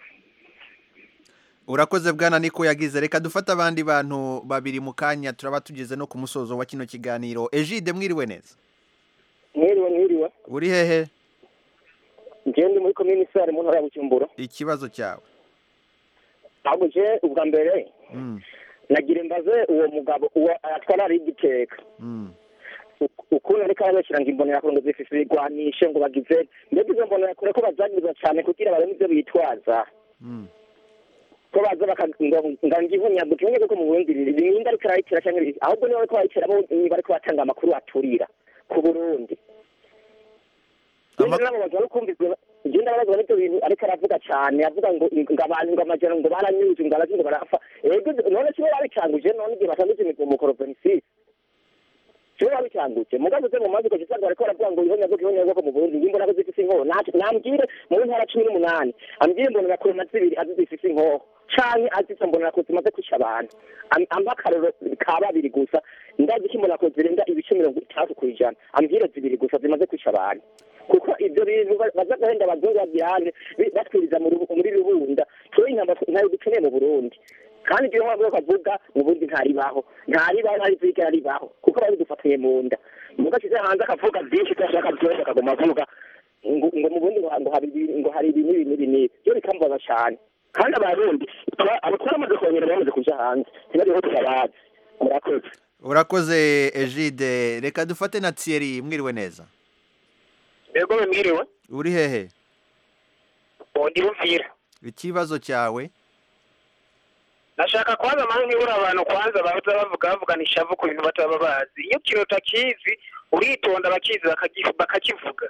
urakoze bwana niko yagize reka dufate abandi bantu babiri mu kanya turaba tugeze no ku musozo wa kino kiganiro ejide mwiriwe neza mwiriwe mwiriwe uri hehe njyewe ndi muri komini sare mu ntara ya bujumbura ikibazo cyawe ntabwo je ubwa mbere nagira imbaze uwo mugabo uwo atwara ari igiteka ukuntu ariko arabashyira ngo imbonera ngo zifise ibigwanishe ngo bagize mbega izo mbonera kure ko bazagiriza cyane kugira barebe ibyo bitwaza ko baza bakangihunya gutumye kuko mu burundi ibinda ariko arayitera cyangwa ahubwo niba bariko barayitera bo bariko batanga amakuru aturira ku burundi namubaza no kumvizwa je ndababazwa n'ibyo bintu ariko aravuga cyane avuga ngo ngo abantu ngo amajana ngo baranyuze ngo abazi ngo barapfa ego none kibo babicanguje none igihe batanguje imigumuko provinsi kibo babicanguje mugabo ze mu mazi ko gisanga bariko baravuga ngo ihonya bwo ihonya bwo mu Burundi ngimbo nako zifise inkoho nambwire mu ntara cumi n'umunani ambwire mbona nakure na zibiri azi zifise inkoho canke azize mbona ko zimaze kwica abantu ampa akarero ka babiri gusa ndazi ko mbona ko zirenga ibice mirongo itandatu ku ijana ambwire zibiri gusa zimaze kwica abantu kuko ibyo bintu baza gahenda abazungu babirane batwiriza muri rubunda tuwe intamba ntayo dukeneye mu burundi kandi ibyo mpamvu bavuga mu burundi ntaribaho ntaribaho ntarizigera ribaho kuko bari dufatanye mu nda muga ashyize hanze akavuga byinshi tudashaka byose akaguma avuga ngo mu burundi ngo hari ngo hari ibi n'ibi n'ibi n'ibi byo bikambaza cyane kandi abarundi abatwara amaze kongera bamaze kuja hanze ntibariho turabazi murakoze urakoze ejide reka dufate na thierry mwiriwe neza ego mwiriwe uri hehe ndi buvira ikibazo cyawe nashaka kwanza mpamvu ibura abantu kwanza baza bavuga bavugana ishavu ku bintu bataba bazi iyo ikintu utakizi uritonda bakizi bakakivuga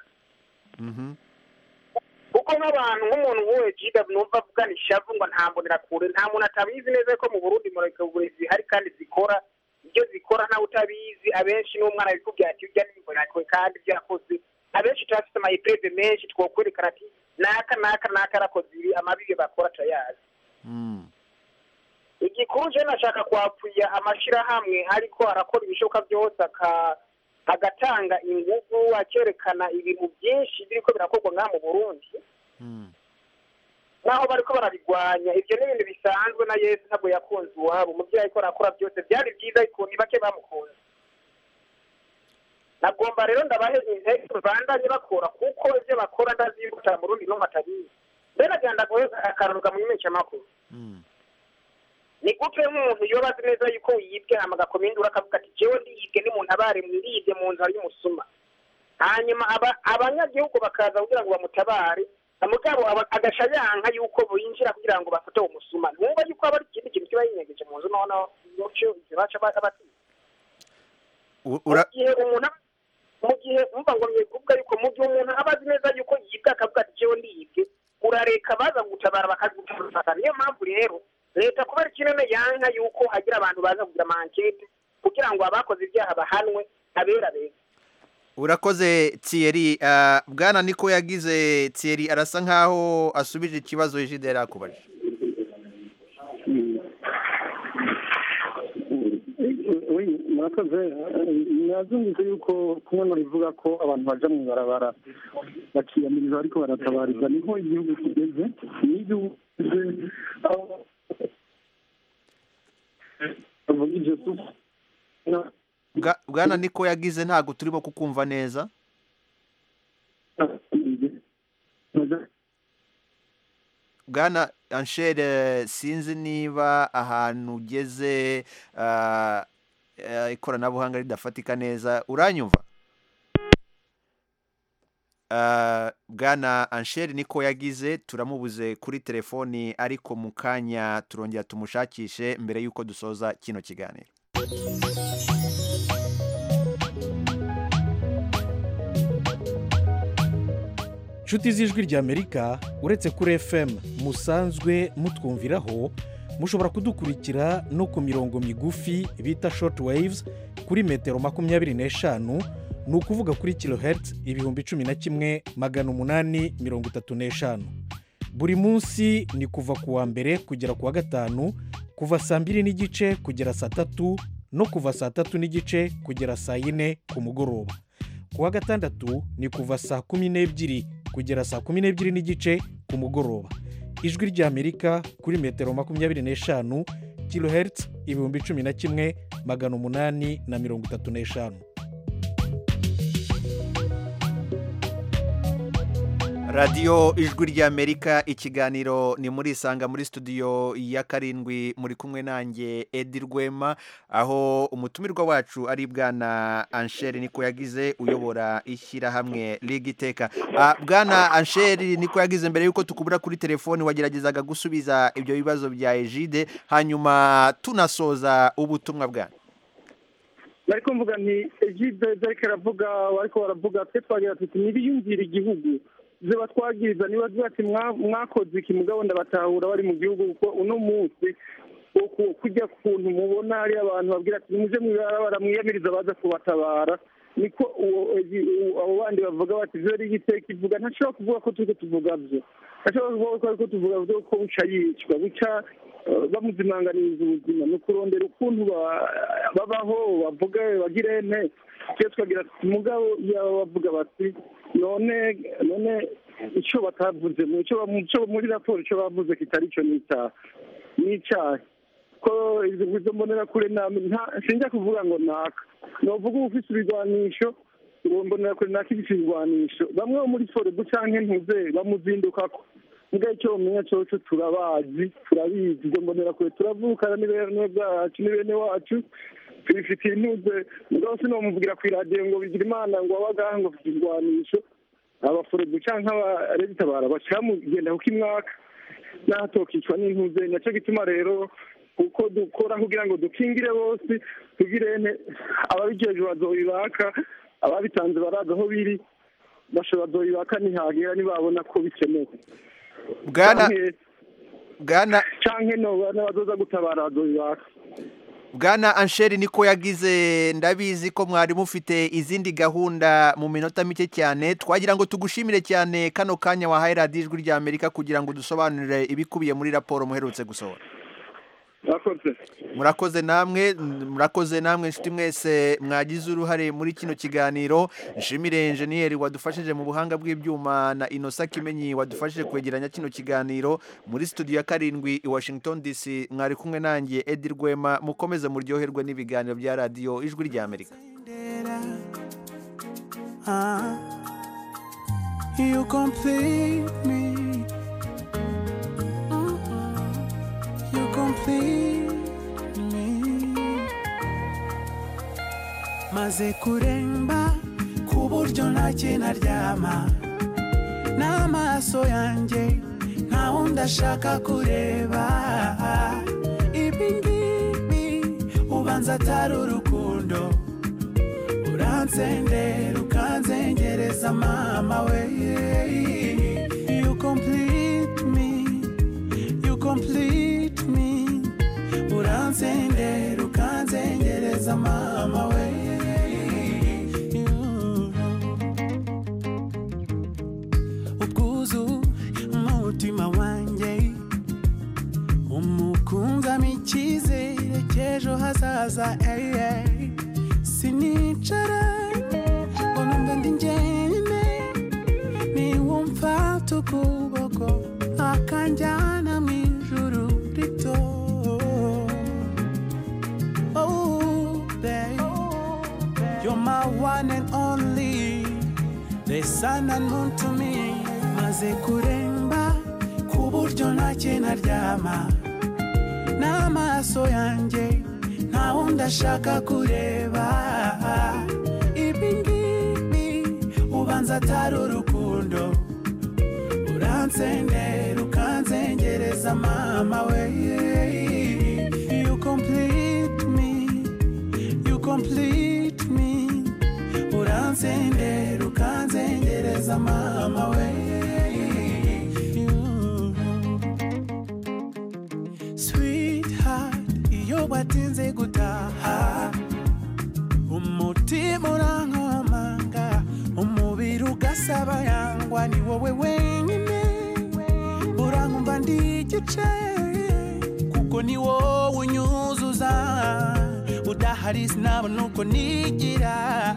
kuko nk'abantu nk'umuntu nk'uwe jiga numva avugana ishavu ngo nta mbonera kure nta muntu atabizi neza ko mu burundi murekaburezi zihari kandi zikora ibyo zikora ntawe utabizi abenshi n'umwana bikubwira ati ujya n'imbonera kure kandi ibyo yakoze abenshi turafite amayipurede menshi twokwerekana ati naka naka naka arakoze ibi amabibi bakora turayazi igikuru je nashaka kwapfuya amashirahamwe ariko arakora ibishoboka byose agatanga ingufu akerekana ibintu byinshi biriko birakorwa ngaha mu burundi naho bariko barabigwanya ibyo ni ibintu bisanzwe na yesu ntabwo yakunze iwabo umubyeyi ariko arakora byose byari byiza ariko ni bake bamukunze nagomba rero ndabahe intege bandanye bakora kuko ibyo bakora ndazimbuta mu rundi no matabizi mbere nagira ndagohe akaruruka mu imenyeshamakuru ni gute nk'umuntu yoba azi neza yuko yibwe hama agakoma induru akavuga ati jewe ndiyibwe n'umuntu abare mwiribye mu nzu hari umusuma hanyuma abanyagihugu bakaza kugira ngo bamutabare mugabo agaca yanka yuko binjira kugira ngo bafate uwo musuma ntumva yuko aba ari ikindi kintu kiba yinyegeje mu nzu noneho muco baca batinya mu gihe umuntu mu gihe umva ngo mye kuvuga yuko mu gihe umuntu aba azi neza yuko yibwe akavuga ati jewe ndiyibwe urareka baza gutabara bakagutabara niyo mpamvu rero leta kubera ikinone yanka yuko hagira abantu baza kugira amankete kugira ngo abakoze ibyaha bahanwe abera beza urakoze thierry bwana niko yagize thierry arasa nkaho asubije ikibazo ejide yari akubajije murakoze nazumvise yuko kumwe bivuga ko abantu baja mu ibarabara bakiyamiriza ariko baratabariza niho igihugu kigeze niyo igihugu kigeze bwana niko yagize ntabwo turimo kukumva neza bwana anshere sinzi niba ahantu ugeze ah, eh, ikoranabuhanga ridafatika neza uranyumva Ah, bwana ansheri niko yagize turamubuze kuri telefoni ariko mu kanya turongera tumushakishe mbere y'uko dusoza kino kiganiro nshuti z'ijwi ry'amerika uretse kuri fm musanzwe mutwumviraho mushobora kudukurikira no ku mirongo migufi bita short waves kuri metero makumyabiri n'eshanu ni ukuvuga kuri kilohertz ibihumbi cumi na kimwe magana umunani mirongo itatu n'eshanu buri munsi ni kuva ku wa mbere kugera ku wa gatanu kuva saa mbiri n'igice kugera saa tatu no kuva saa tatu n'igice kugera saa yine ku mugoroba ku wa gatandatu ni kuva saa kumi n'ebyiri kugera saa kumi n'ebyiri n'igice ku mugoroba ijwi ry'amerika kuri metero makumyabiri n'eshanu kilohertz ibihumbi cumi na kimwe magana umunani na mirongo itatu n'eshanu radiyo ijwi ry'amerika ikiganiro ni muri isanga muri studio ya karindwi muri kumwe nanjye edi rwema aho umutumirwa wacu ari bwana ansheri niko yagize uyobora ishyirahamwe rigiteka bwana ansheri niko yagize mbere y'uko tukubura kuri telefoni wageragezaga gusubiza ibyo bibazo bya ejide hanyuma tunasoza ubutumwa bwanyu bari kumvuga nti ejide ariko aravuga ariko baravuga twe twagira tuti ntibiyumvire igihugu ziba twagiriza niba ati mwakoze iki mugabo ndabatahura bari mu gihugu kuko uno munsi kujya kuntu mubona hari abantu babwira ati muje mw'ibarabara mwiyamiriza baza kubatabara niko abo bandi bavuga bati zo rigiteka ivuga ntashobora kuvuga ko turi tuvuga byo ntashobora kuvuga ko ariko tuvuga byo ko buca yicwa buca bamuzimanganiriza ubuzima ni ukurondera ukuntu babaho bavuga bagire ente tujye twagira mugabo yaba bavuga bati none none icyo batavuze muri raporo icyo bavuze kitari cyo ni icyaha ni icyaha ko izo mbonera kure sinjya kuvuga ngo naka navuga uba ufite ibigwanisho ngo mbonera kure naka ifite ibigwanisho bamwe bo muri forebu cyangwa ntuze bamuzindukako mbwa icyo bamenya cyose turabazi turabizi izo mbonera kure turavukana ni bene bwacu ni bene wacu tubifitiye intuze mugabo sinamuvugira ku iradiyo ngo bigira imana ngo wabagaha ngo ufite ibigwanisho abaforebu cyangwa abaregitabara bashyira mu genda kuko imwaka n'ahatokicwa n'intuze nacyo gituma rero kuko dukora kugira ngo dukingire bose tugire ababigejeje bazobibaka ababitanze barazi aho biri bashobora bazobibaka ntihagera nibabona ko bikenewe bwana bwana canke n'abazoza gutabara bazobibaka bwana ansheri niko yagize ndabizi ko mwari mufite izindi gahunda mu minota mike cyane twagira ngo tugushimire cyane kano kanya wahaye radiyo ijwi rya amerika kugira ngo dusobanurire ibikubiye muri raporo muherutse gusohora murakoze namwe murakoze namwe inshuti mwese mwagize uruhare muri kino kiganiro nshimire enjeniyeri wadufashije mu buhanga bw'ibyuma na inosa kimenyi wadufashije kwegeranya kino kiganiro muri studio ya karindwi i washington dc mwari kumwe nanjye edi rwema mukomeze muryoherwe n'ibiganiro bya radiyo ijwi rya amerika You complete me you complete me maze kuremba ku buryo ntacyo naryama n'amaso yanjye nta wundi ashaka kureba ibi ngibi ubanza atari urukundo uransendera ukanzengereza mama we you complete me you complete me uransendera ukanzengereza mama we ubwuzu umutima wanjye umukunzamo icyizere cy'ejo hazaza sinicara ngo numve ndi njyenyine niwumfata ukuboko akanjyana mu ijuru rito oh babe you're my one and only the sun and moon to me maze kuremba kubu buryo ntacyo naryama n'amaso yanjye nta wundi ashaka kureba ibi ngibi ubanza atari urukundo uransendera ukanzengereza mama we you complete me you complete me uransendera ukanzengereza mama we sweetheart iyo watinze gutaha umutima urankomanga umubiri ugasaba yangwa ni wowe wenyine urankumva ndi igice kuko ni wowe unyuzuza udahari sinabona uko nigira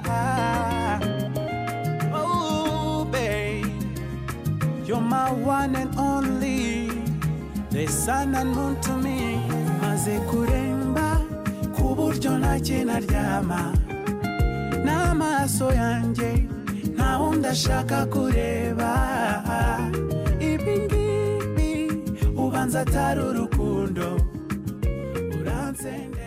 oh babe you're my one and only the sun and moon to me maze kuremba ku buryo ntacyo naryama n'amaso yanjye nta wundi ashaka kureba ibi ngibi ubanza atari urukundo uransenda